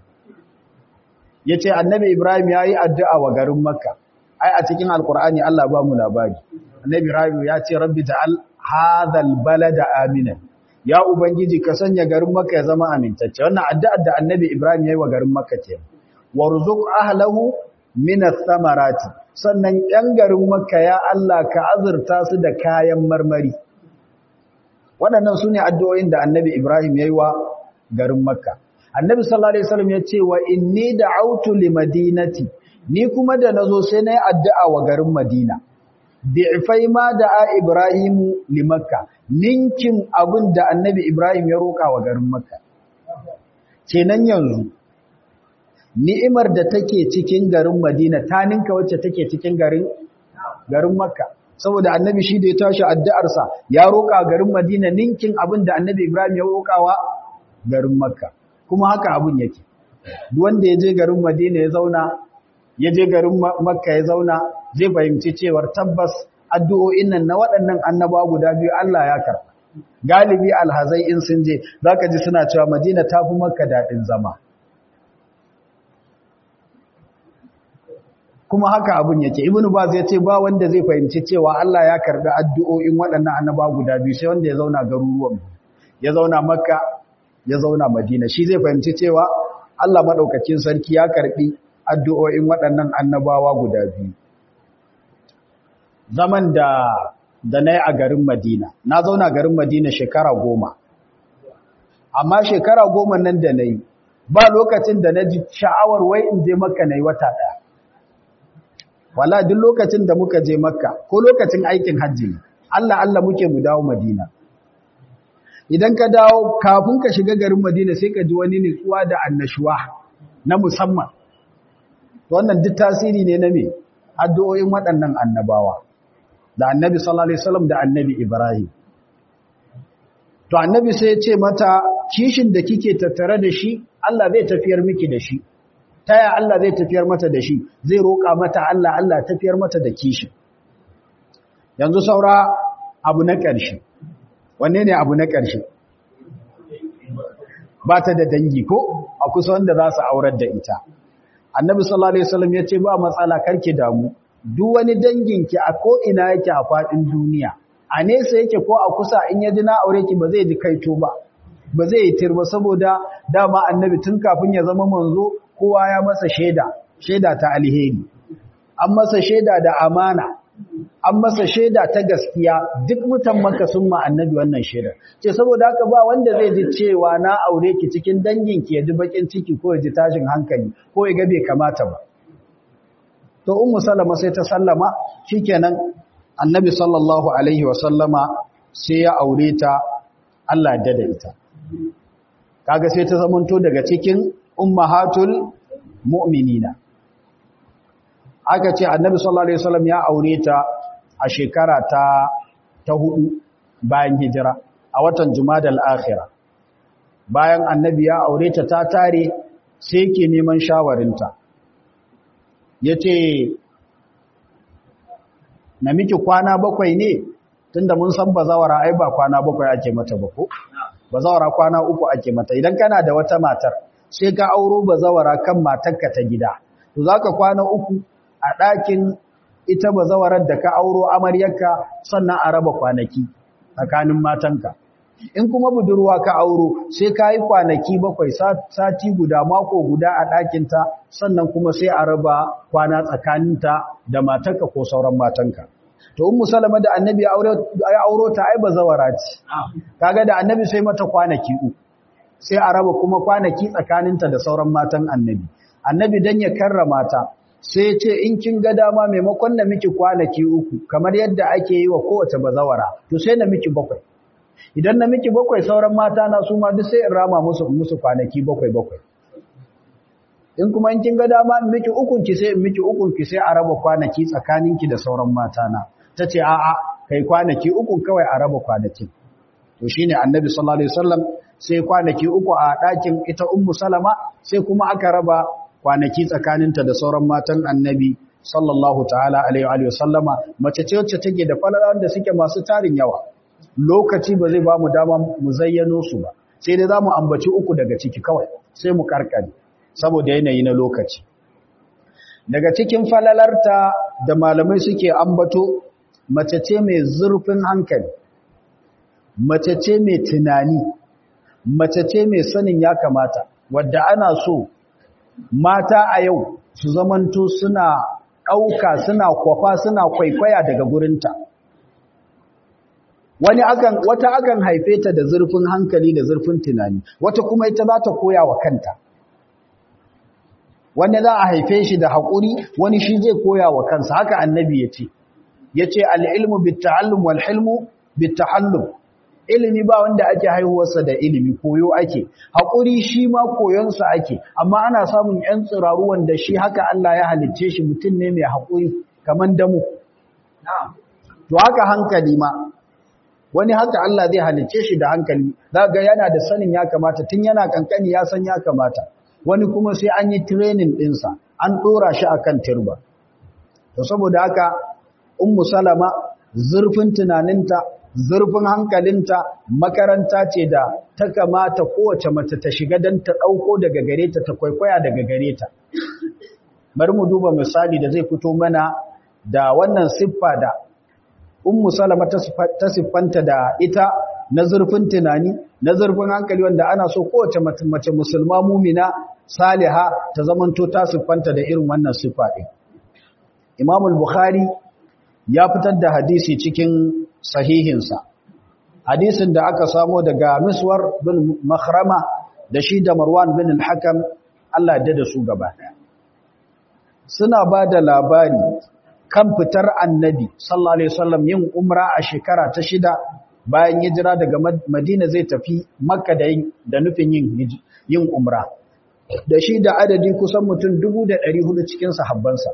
ya ce annabi ibrahim ya yi addu'a wa garin makka ai a cikin alkur'ani allah ba mu labari annabi ibrahim ya ce rabbi ta'al hadhal balada amina ya ubangiji ka sanya garin makka ya zama amintacce wannan addu'ar da annabi ibrahim ya yi wa garin makka ce warzuq ahlahu min ath-thamarati sannan yan garin makka ya allah ka azurta su da kayan marmari waɗannan sune addu'o'in da annabi ibrahim ya yi wa garin makka annabi sallallahu alaihi wasallam ya ce wa inni da'awtu limadinati ni kuma da nazo sai nayi addu'a wa garin madina bi'fai ma da'a ibrahimu li makka ninkin abin da annabi ibrahim ya roka wa garin makka kenan yanzu ni'imar da take cikin garin madina ta ninka wacce take cikin garin garin makka saboda annabi shi da ya tashi addu'arsa ya roka garin madina ninkin abin da annabi ibrahim ya roka wa garin makka kuma haka abun yake wanda ya je garin madina ya zauna ya je garin makka ya zauna zai fahimci cewar tabbas addu'o'in nan na waɗannan annaba guda biyu Allah ya karɓa galibi alhazai in sun je zaka ji suna cewa madina ta fi makka daɗin zama kuma haka abun yake ibnu baz ya ce ba wanda zai fahimci cewa Allah ya karɓi addu'o'in waɗannan annaba guda biyu sai wanda ya zauna garuruwan ya zauna makka ya zauna madina shi zai fahimci cewa Allah maɗaukakin sarki ya karɓi addu'o'in waɗannan annabawa guda biyu zaman da da na yi a garin madina na zauna garin madina shekara goma amma shekara goma nan da na yi ba lokacin da na ji sha'awar wai in je makka na yi wata ɗaya wala duk lokacin da muka je makka ko lokacin aikin hajji ne Allah Allah muke mu dawo madina idan ka dawo kafin ka shiga garin Madina sai ka ji wani nutsuwa da annashuwa na musamman wannan duk tasiri ne na me addu'o'in waɗannan annabawa da annabi sallallahu alaihi wasallam da annabi Ibrahim to annabi sai ya ce mata kishin da kike tattare da shi Allah zai tafiyar miki da shi taya Allah zai tafiyar mata da shi zai roƙa mata Allah Allah tafiyar mata da kishin yanzu saura abu na ƙarshe wanne ne abu na ƙarshe ba ta da dangi ko a kusa wanda za su aurar da ita annabi sallallahu alaihi wasallam ya ce ba matsala karki damu duk wani danginki a ko ina yake a faɗin duniya a nesa yake ko a kusa in ya ji na aure ki ba zai ji kaito ba ba zai yi tirba saboda dama annabi tun kafin ya zama manzo kowa ya masa shaida shaida ta alheri an masa shaida da amana an masa shaida ta gaskiya duk mutan maka sun ma annabi wannan shaida ce saboda haka ba wanda zai ji cewa na aure ki cikin danginki ya ji bakin ciki ko ya ji tashin hankali ko ya ga bai kamata ba to ummu salama sai ta sallama shikenan annabi sallallahu alaihi wasallama sai ya aure ta Allah ya da ita kaga sai ta zamanto daga cikin ummahatul mu'minina aka ce annabi sallallahu alaihi wasallam ya aure ta a shekara ta ta hudu bayan hijira a watan jumadal akhira bayan annabi ya aure ta ta tare sai yake neman shawarinta yace na miki kwana bakwai ne tunda mun san bazawara ai ba kwana bakwai ake mata ba ko bazawara kwana uku ake mata idan kana da wata matar sai ka auro bazawara kan matarka ta gida to zaka kwana uku a ɗakin ita bazawarar da ka auro amaryarka sannan a raba kwanaki tsakanin matanka in kuma budurwa ka auro sai ka yi kwanaki bakwai sati guda mako guda a ɗakinta sannan kuma sai a raba kwana tsakaninta da matanka ko sauran matanka to ummu salama da annabi ya auro ta ai bazawara ce kaga da annabi sai mata kwanaki uku sai a raba kuma kwanaki tsakaninta da sauran matan annabi annabi dan ya karrama ta sai ce in kin ga dama maimakon na miki kwanaki uku kamar yadda ake yi wa kowace bazawara to sai na miki bakwai idan na miki bakwai sauran mata na su ma duk sai in rama musu musu kwanaki bakwai bakwai in kuma in kin ga dama in miki ukun ki sai in miki ukun ki sai a raba kwanaki tsakaninki da sauran mata na tace a a kai kwanaki ukun kawai a raba kwanaki to shine annabi sallallahu alaihi wasallam sai kwanaki uku a ɗakin ita ummu salama sai kuma aka raba kwanaki tsakaninta da sauran matan annabi sallallahu ta'ala alaihi wa sallama mace ce wacce take da falalan da suke masu tarin yawa lokaci ba zai ba mu dama mu zayyano su ba sai dai zamu ambaci uku daga ciki kawai sai mu karkare saboda yanayi na lokaci daga cikin falalarta da malamai suke ambato mace ce mai zurfin hankali mace ce mai tunani mace ce mai sanin ya kamata wadda ana so mata a yau su zamanto suna ɗauka suna kwafa suna kwaikwaya daga gurinta wani akan wata akan haife ta da zurfin hankali da zurfin tunani wata kuma ita za ta koya wa kanta wani za a haife shi da haƙuri wani shi zai koya wa kansa haka annabi ya ce ya ce al'ilmu bitta'allum wal hilmu bitta'allum ilimi ba wanda ake haihuwarsa da ilimi koyo ake haƙuri shi ma koyonsa ake amma ana samun ‘yan tsiraru wanda shi haka Allah ya halicce shi mutum ne mai haƙuri kamar damu to haka hankali ma wani haka Allah zai halicce shi da hankali za ga yana da sanin ya kamata tun yana kankani ya san ya kamata wani kuma sai an yi training ɗinsa an ɗora shi a kan turba to saboda haka ummu salama zurfin tunaninta zurfin hankalinta makaranta ce da ta kamata kowace mace ta shiga don ta ɗauko daga gare ta ta kwaikwaya daga gare ta bari mu duba misali da zai fito mana da wannan siffa da ummu salama ta siffanta da ita na zurfin tunani na zurfin hankali wanda ana so kowace mace musulma mumina saliha ta zamanto ta siffanta da irin wannan siffa ɗin imamul bukhari ya fitar da hadisi cikin sahihinsa hadisin da aka samo daga miswar bin makhrama da shi da marwan bin al-hakam Allah da su gaba suna ba da labari kan fitar annabi sallallahu alaihi wasallam yin umra a shekara ta shida bayan hijira daga madina zai tafi makka da da nufin yin yin umra da shi da adadi kusan mutum 1400 cikin sahabbansa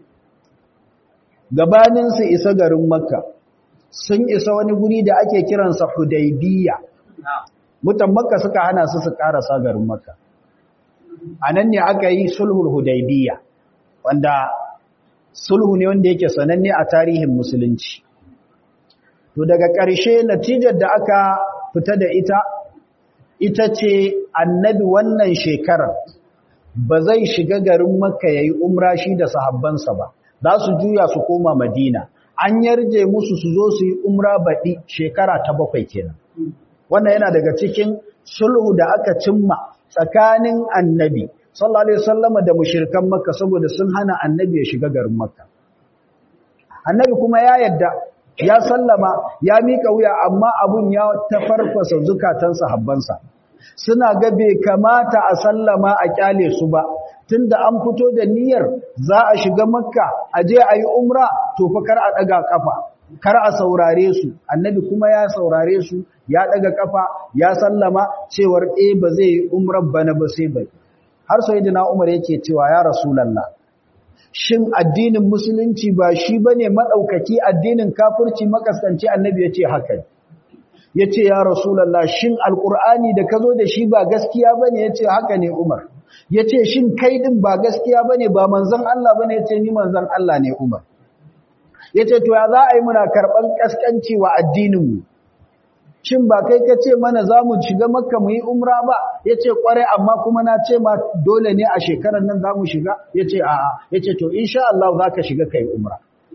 gabanin su isa garin makka sun isa wani guri da ake kiransa hudaybiya mutan makka suka hana su su karasa garin makka anan ne aka yi sulhul hudaybiya wanda sulhu ne wanda yake sananne a tarihin musulunci to daga ƙarshe natijar da aka fita da ita ita ce annabi wannan shekarar ba zai shiga garin makka ya yi umra shi da sahabbansa ba za su juya su koma madina an yarje musu su zo su yi umra baɗi shekara ta bakwai kenan wannan yana daga cikin sulhu da aka cimma tsakanin annabi sallallahu alaihi wasallam da mushrikan makka saboda sun hana annabi ya shiga garin makka annabi kuma ya yadda ya sallama ya mika wuya amma abun ya tafarfasa zukatan sahabbansa suna ga bai kamata a sallama a kyale su ba tunda an fito da niyyar za a shiga makka a je a yi umra to fa kar a daga kafa kar a saurare su annabi kuma ya saurare su ya daga kafa ya sallama cewar eh ba zai yi umrar bana ba sai bai har sayyidina umar yake cewa ya rasulullah shin addinin musulunci ba shi bane madaukaki addinin kafirci makasanci annabi yace haka yace ya rasulullah shin alqur'ani da kazo da shi ba gaskiya bane yace haka ne umar yace shin kai din ba gaskiya bane ba manzon Allah bane yace ni manzon Allah ne umar yace to ya za a yi muna karban kaskanci wa addinin mu shin ba kai ka ce mana za mu shiga makka mu yi umra ba ya ce kwarai amma kuma na ce ma dole ne a shekarar nan za mu shiga ya ce a'a ya ce to insha Allah za ka shiga kai umra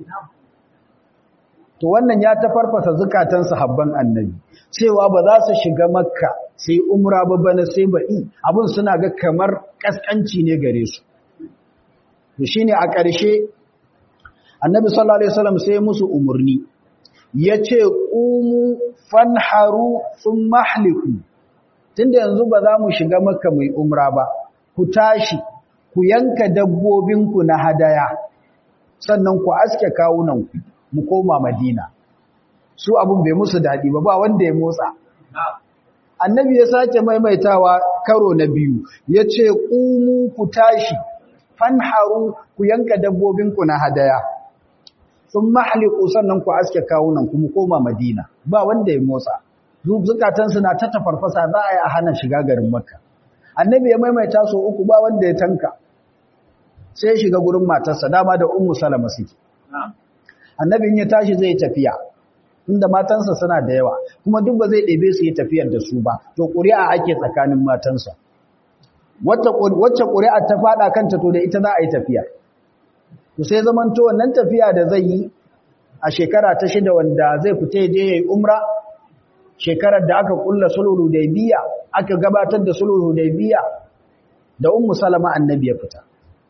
to wannan ya ta farfasa zukatan sahabban annabi cewa ba za su shiga makka sai umra ba bana sai baɗi abin suna ga kamar ƙasƙanci ne gare su to shine a ƙarshe annabi sallallahu alaihi wasallam sai musu umurni ya ce ƙumu fanharu sun mahliku tunda yanzu ba za mu shiga maka mai umra ba ku tashi ku yanka dabbobinku na hadaya sannan ku aske kawunanku mu koma madina su abun bai musu daɗi ba ba wanda ya motsa annabi ya sake maimaitawa karo na biyu ya ce ƙumu ku tashi fanharu ku yanka dabbobinku na hadaya sun mahaliku sannan ku aske kawunan kuma koma madina ba wanda ya motsa zukatansu na ta tafarfasa za a yi a hana shiga garin makka annabi ya maimaita so uku ba wanda ya tanka sai ya shiga gurin matarsa dama da ummu salama suke annabin ya tashi zai tafiya inda matansa suna da yawa kuma duk ba zai ɗebe su yi tafiyar da su ba to ƙuri'a ake tsakanin matansa wacce ƙuri'a ta faɗa kanta to da ita za a yi tafiya to sai zamanto wannan tafiya da zai yi a shekara ta shida wanda zai fita je yayi umra shekarar da aka kulla sulhu hudaybiya aka gabatar da sulhu hudaybiya da ummu salama annabi ya fita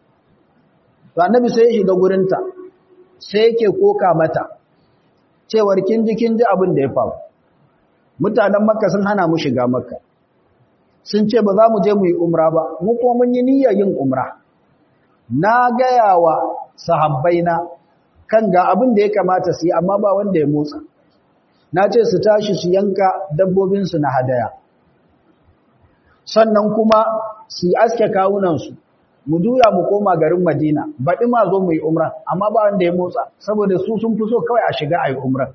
to annabi sai ya shiga gurinta sai yake koka mata cewar kin ji kin ji abin da ya faru mutanen makka sun hana mu shiga makka sun ce ba za mu je mu yi umra ba mu kuma mun yi niyyar yin umra na gaya wa sahabbaina kan ga abin da ya kamata su yi amma ba wanda ya motsa na ce su tashi su yanka dabbobinsu na hadaya sannan kuma su aske kawunansu mu juya mu koma garin madina baɗi ma zo mu yi umra amma ba wanda ya motsa saboda su sun fi so kawai a shiga a yi umra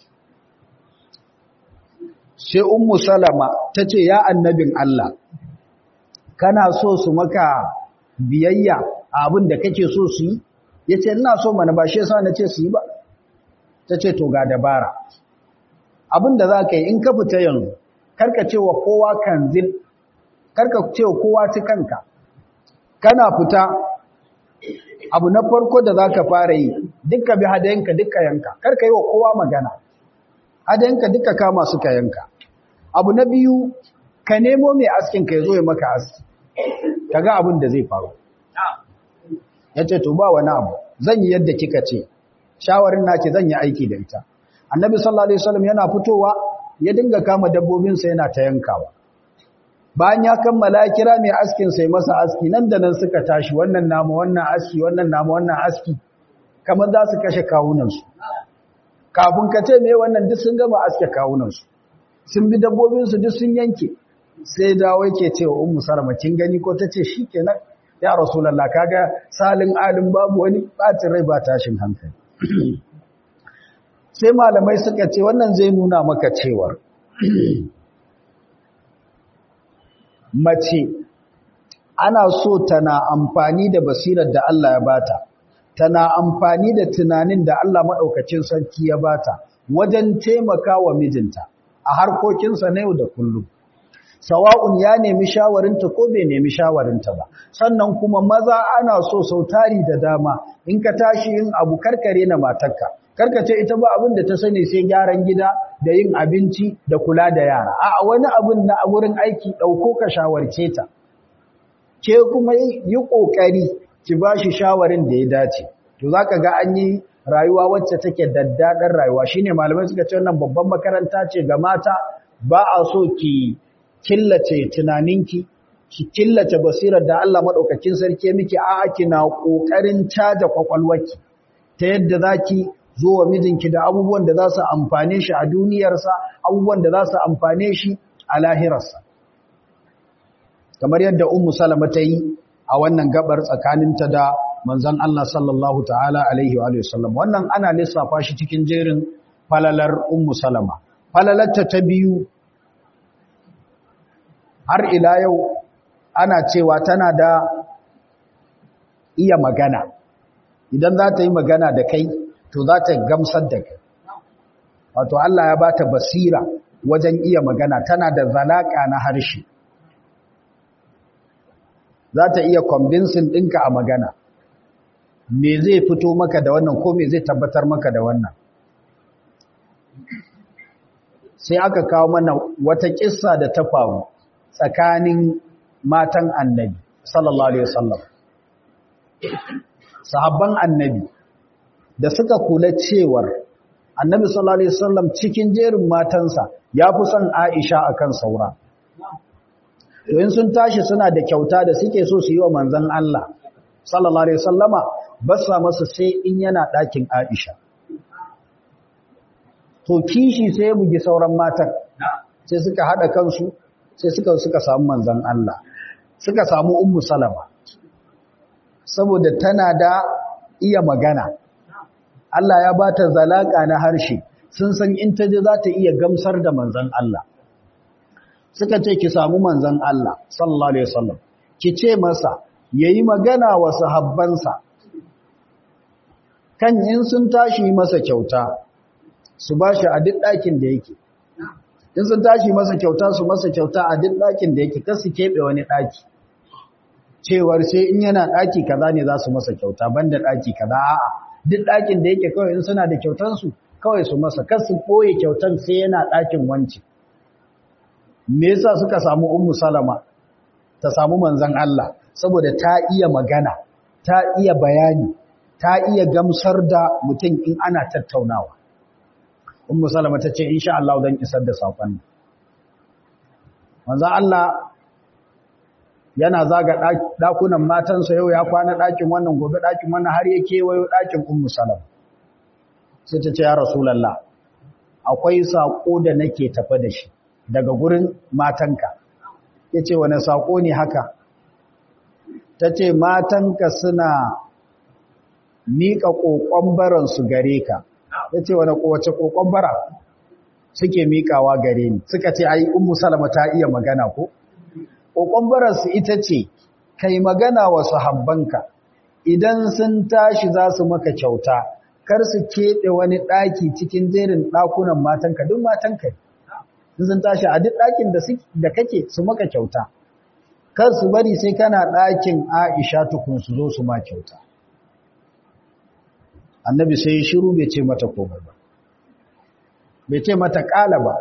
sai ummu salama ta ce ya annabin Allah kana so su maka biyayya abin da kake so su yi ya ce ina so mana ba shi yasa na ce su yi ba ta ce to ga dabara abin da za ka yi in ka fita yanzu karka ce wa kowa kanzil karka ce wa kowa ci kanka kana fita abu na farko da za ka fara yi dukka bi hadayenka dukka yanka karka yi wa kowa magana hadayenka dukka kama suka yanka abu na biyu ka nemo mai askin ka ya zo ya maka aski ka ga abin da zai faru ya ce to ba wani abu zan yi yadda kika ce shawarin nake zan yi aiki da ita annabi sallallahu alaihi wasallam yana fitowa ya dinga kama dabbobinsa yana ta yankawa bayan ya kammala kira mai askin sai masa aski nan da nan suka tashi wannan namu wannan aski wannan namu wannan aski kamar za su kashe kawunansu kafin ka ce me wannan duk sun gama aske kawunansu sun bi dabbobinsu duk sun yanke sai dawo yake cewa ummu salama kin gani ko tace shikenan ya rasulullah kaga salin alin babu wani bacin rai ba tashin hankali sai malamai suka ce wannan zai nuna maka cewar mace ana so tana amfani da basirar da Allah ya bata tana amfani da tunanin da Allah maɗaukacin sarki ya bata wajen taimaka wa mijinta a harkokinsa na yau da kullum sawa'un ya nemi shawarinta ko bai nemi shawarinta ba sannan kuma maza ana so sau tari da dama in ka tashi yin abu karkare na matarka karkace ita ba abin da ta sani sai gyaran gida da yin abinci da kula da yara a wani abin na wurin aiki ɗauko ka shawarce ta ke kuma yi ƙoƙari ki ba shi shawarin da ya dace to za ka ga an yi rayuwa wacce take daddaɗar rayuwa shine malamai suka ce wannan babban makaranta ce ga mata ba a so ki killace tunaninki ki killace basirar da Allah madaukakin sarki miki a'a kina kokarin caja kwakwalwarki ta yadda zaki zo wa mijinki da abubuwan da za su amfane shi a duniyarsa abubuwan da za su amfane shi a lahirarsa kamar yadda ummu salama ta yi a wannan gabar tsakaninta da manzon Allah sallallahu ta'ala alaihi wa sallam wannan ana lissafa shi cikin jerin falalar ummu salama falalarta ta biyu har ila yau ana cewa tana da iya magana idan za ta yi magana da kai to za ta gamsar da kai wato Allah ya ba ta basira wajen iya magana tana da zalaka na harshe za ta iya convincing ɗinka a magana me zai fito maka da wannan ko me zai tabbatar maka da wannan sai aka kawo mana wata kissa da ta faru tsakanin matan annabi sallallahu alaihi wasallam sahabban annabi da suka kula cewar annabi sallallahu alaihi wasallam cikin jerin matansa ya fi son Aisha akan saura to in sun tashi suna da kyauta da suke so su yi wa manzon Allah sallallahu alaihi wasallama ba sa masa sai in yana ɗakin Aisha to kishi sai ya bugi sauran matan sai suka hada kansu sai suka suka samu manzon Allah suka samu ummu salama saboda tana da iya magana Allah ya bata zalaka na harshe sun san in ta je za ta iya gamsar da manzon Allah suka ce ki samu manzon Allah sallallahu alaihi wasallam ki ce masa yayi magana wa sahabbansa kan in sun tashi masa kyauta su bashi a duk ɗakin da yake in sun tashi masa kyauta su masa kyauta a duk ɗakin da yake kar su keɓe wani ɗaki cewar sai in yana ɗaki kaza ne za su masa kyauta banda ɗaki kaza a'a duk ɗakin da yake kawai in suna da kyautansu kawai su masa kar su ɓoye kyautan sai yana ɗakin wanci me yasa suka samu ummu salama ta samu manzon Allah saboda ta iya magana ta iya bayani ta iya gamsar da mutum in ana tattaunawa ummu salama ta ce insha Allah zan isar da sakon manzon Allah yana zaga dakunan matansa yau ya kwana dakin wannan gobe dakin wannan har ya kewayo dakin ummu salama sai ta ce ya rasulullah akwai sako da nake tafa da shi daga gurin matanka yace wani sako ne haka tace matanka suna miƙa ƙoƙon baransu gare ka ya ce wani kowace ƙoƙon bara suke miƙawa gare ni suka ce ai ummu salama ta iya magana ko ƙoƙon baransu ita ce kai magana wa sahabbanka idan sun tashi za su maka kyauta kar su keɓe wani ɗaki cikin jerin ɗakunan matanka duk matanka ne sun tashi a duk ɗakin da kake su maka kyauta kar su bari sai kana ɗakin aisha tukun su zo su ma kyauta annabi sai shiru bai ce mata komai ba bai ce mata kala ba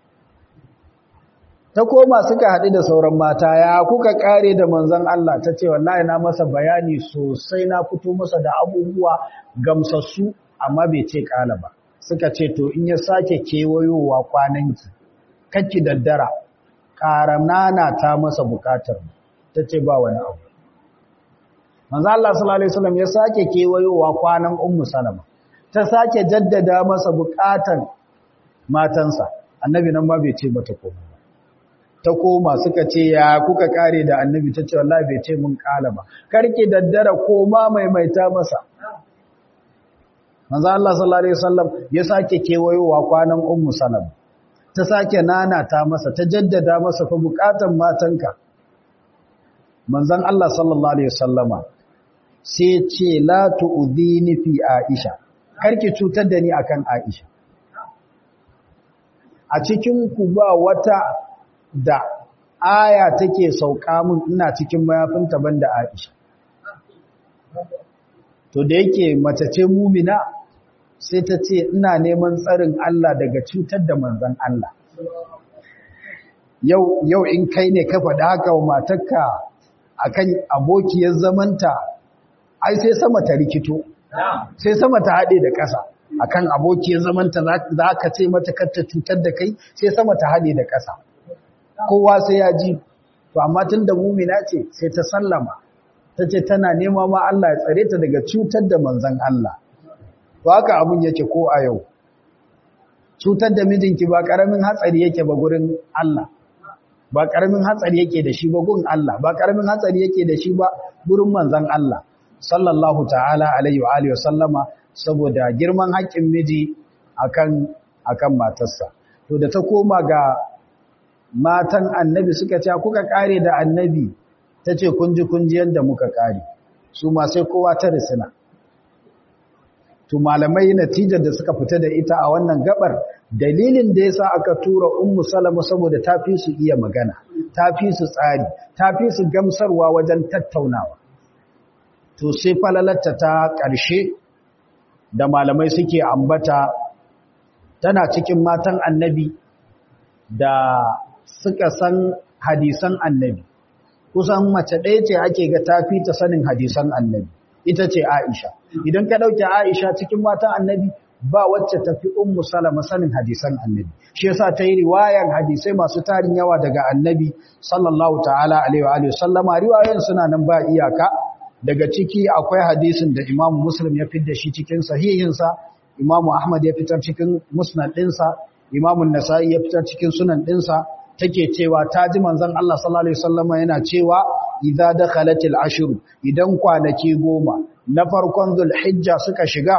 ta koma suka haɗu da sauran mata ya kuka kare da manzon Allah ta ce wallahi na masa bayani sosai na fito masa da abubuwa gamsassu amma bai ce kala ba suka ce to in ya sake kewayowa kwananki kakki daddara ƙaranana ta masa bukatar ta ce ba wani abu manzo Allah sallallahu alaihi wasallam ya sake kewayowa kwanan ummu salama ta sake jaddada masa bukatan matansa annabi nan ba bai ce mata komai ba ta koma suka ce ya kuka kare da annabi ta ce wallahi bai ce mun kala ba karki daddara koma maimaita masa manzo Allah sallallahu alaihi wasallam ya sake kewayowa kwanan ummu salama ta sake nana ta masa ta jaddada masa fa bukatan matanka manzon Allah sallallahu alaihi wasallama sai ce la tu'dhini fi Aisha karki cutar da ni akan Aisha a cikin ku ba wata da aya take sauka min ina cikin mayafinta banda Aisha to da yake mace ce mumina sai ta ce ina neman tsarin Allah daga cutar da manzon Allah yau yau in kai ne ka faɗa haka wa matarka akan abokiyar zamanta ai sai sama ta rikito sai sama ta haɗe da ƙasa akan abokiyar zamanta za ka ce mata kar ta cutar da kai sai sama ta haɗe da ƙasa kowa sai ya ji to amma tun da mumina ce sai ta sallama ta ce tana nema ma Allah ya tsare ta daga cutar da manzan Allah to haka abun yake ko a yau cutar da mijinki ba karamin hatsari yake ba gurin Allah ba karamin hatsari yake da shi ba gurin Allah ba karamin hatsari yake da shi ba gurin manzan Allah sallallahu ta'ala alaihi wa alihi wa sallama saboda girman haƙƙin miji akan akan matarsa to da ta koma ga matan annabi suka ce kuka kare da annabi ta ce kunji kunji yadda muka kare su ma sai kowa ta risina to malamai natijar da suka fita da ita a wannan gabar dalilin da yasa aka tura ummu salama saboda ta fi su iya magana ta fi su tsari ta fi su gamsarwa wajen tattaunawa to sai falalatta ta ƙarshe da malamai suke ambata tana cikin matan annabi da suka san hadisan annabi kusan mace ɗaya ce ake ga tafi ta sanin hadisan annabi ita ce Aisha idan ka ɗauke Aisha cikin matan annabi ba wacce tafi ummu salama sanin hadisan annabi shi yasa ta yi riwayan hadisai masu tarin yawa daga annabi sallallahu ta'ala alaihi wa alihi sallama riwayoyin suna nan ba iyaka daga ciki akwai hadisin da Imam Muslim ya fitar da shi cikin sahihinsa Imam Ahmad ya fitar cikin musnad ɗinsa Imam Nasa'i ya fitar cikin sunan ɗinsa take cewa ta ji manzon Allah sallallahu alaihi wasallama yana cewa idza dakhalatil ashr idan kwanaki goma na farkon zulhijja suka shiga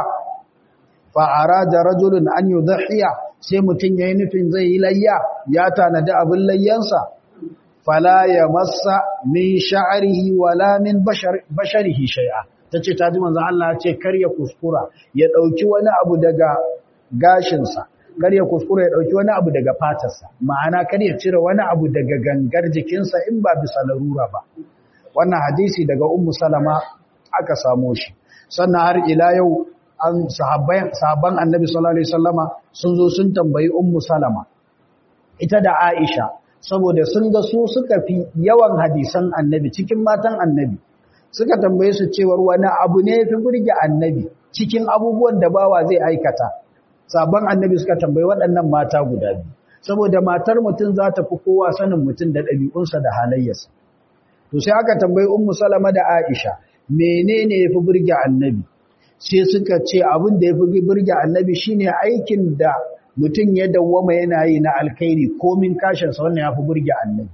fa arada rajulun an yudhiya sai mutun yayi nufin zai yi layya ya tanadi abin layyansa fala yamassa min sha'rihi wala min basharihi shay'a tace ta ji manzon Allah ya ce kar ya kuskura ya dauki wani abu daga gashinsa kar ya kuskura ya dauki wani abu daga fatarsa ma'ana kar ya cire wani abu daga gangar jikinsa in ba bisa larura ba wannan hadisi daga ummu salama aka samo shi sannan har ila yau an sahabban sahabban annabi sallallahu alaihi wasallama sun zo sun tambayi ummu salama ita da aisha saboda sun ga su suka fi yawan hadisan annabi cikin matan annabi suka tambaye su cewar wani abu ne fi burge annabi cikin abubuwan da bawa zai aikata sabon annabi suka tambayi waɗannan mata guda biyu saboda matar mutum za ta fi kowa sanin mutum da ɗabi'unsa da halayyarsa to sai aka tambayi ummu salama da aisha menene yafi burge annabi sai suka ce abin da yafi burge annabi shine aikin da mutum ya dawwama yana yi na alkhairi komin kashin sa wannan yafi burge annabi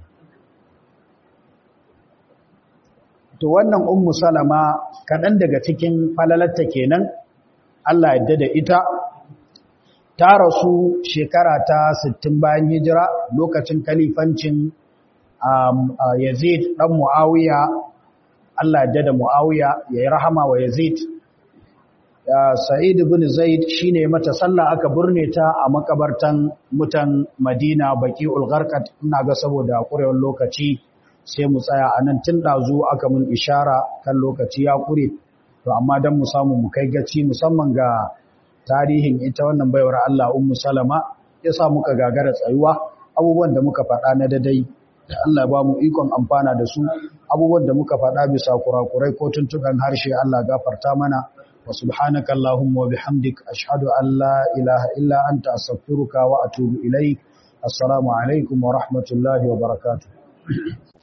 to wannan ummu salama kaɗan daga cikin falalarta kenan Allah yadda da ita ta rasu shekara ta 60 bayan hijira lokacin kalifancin Yazid ɗan Mu'awiya, Allah ya da Mu'awiya ya yi rahama wa Yazid. Sa'id bin Zaid shi ne mata sallah aka burne ta a makabartan mutan Madina baki ulgarkat ina ga saboda ƙurewar lokaci sai mu tsaya a nan tun ɗazu aka mun ishara kan lokaci ya ƙure. To amma don mu samu mu kai gaci musamman ga tarihin ita wannan baiwar Allah Ummu Salama ya sa muka gagara tsayuwa abubuwan da muka faɗa na dadai da Allah ba mu ikon amfana da su abubuwan da muka faɗa bisa kurakurai ko tuntukan harshe Allah gafarta mana wa subhanaka allahumma wa bihamdik ashhadu an la ilaha illa anta astaghfiruka wa atubu ilaik assalamu alaikum wa rahmatullahi wa barakatuh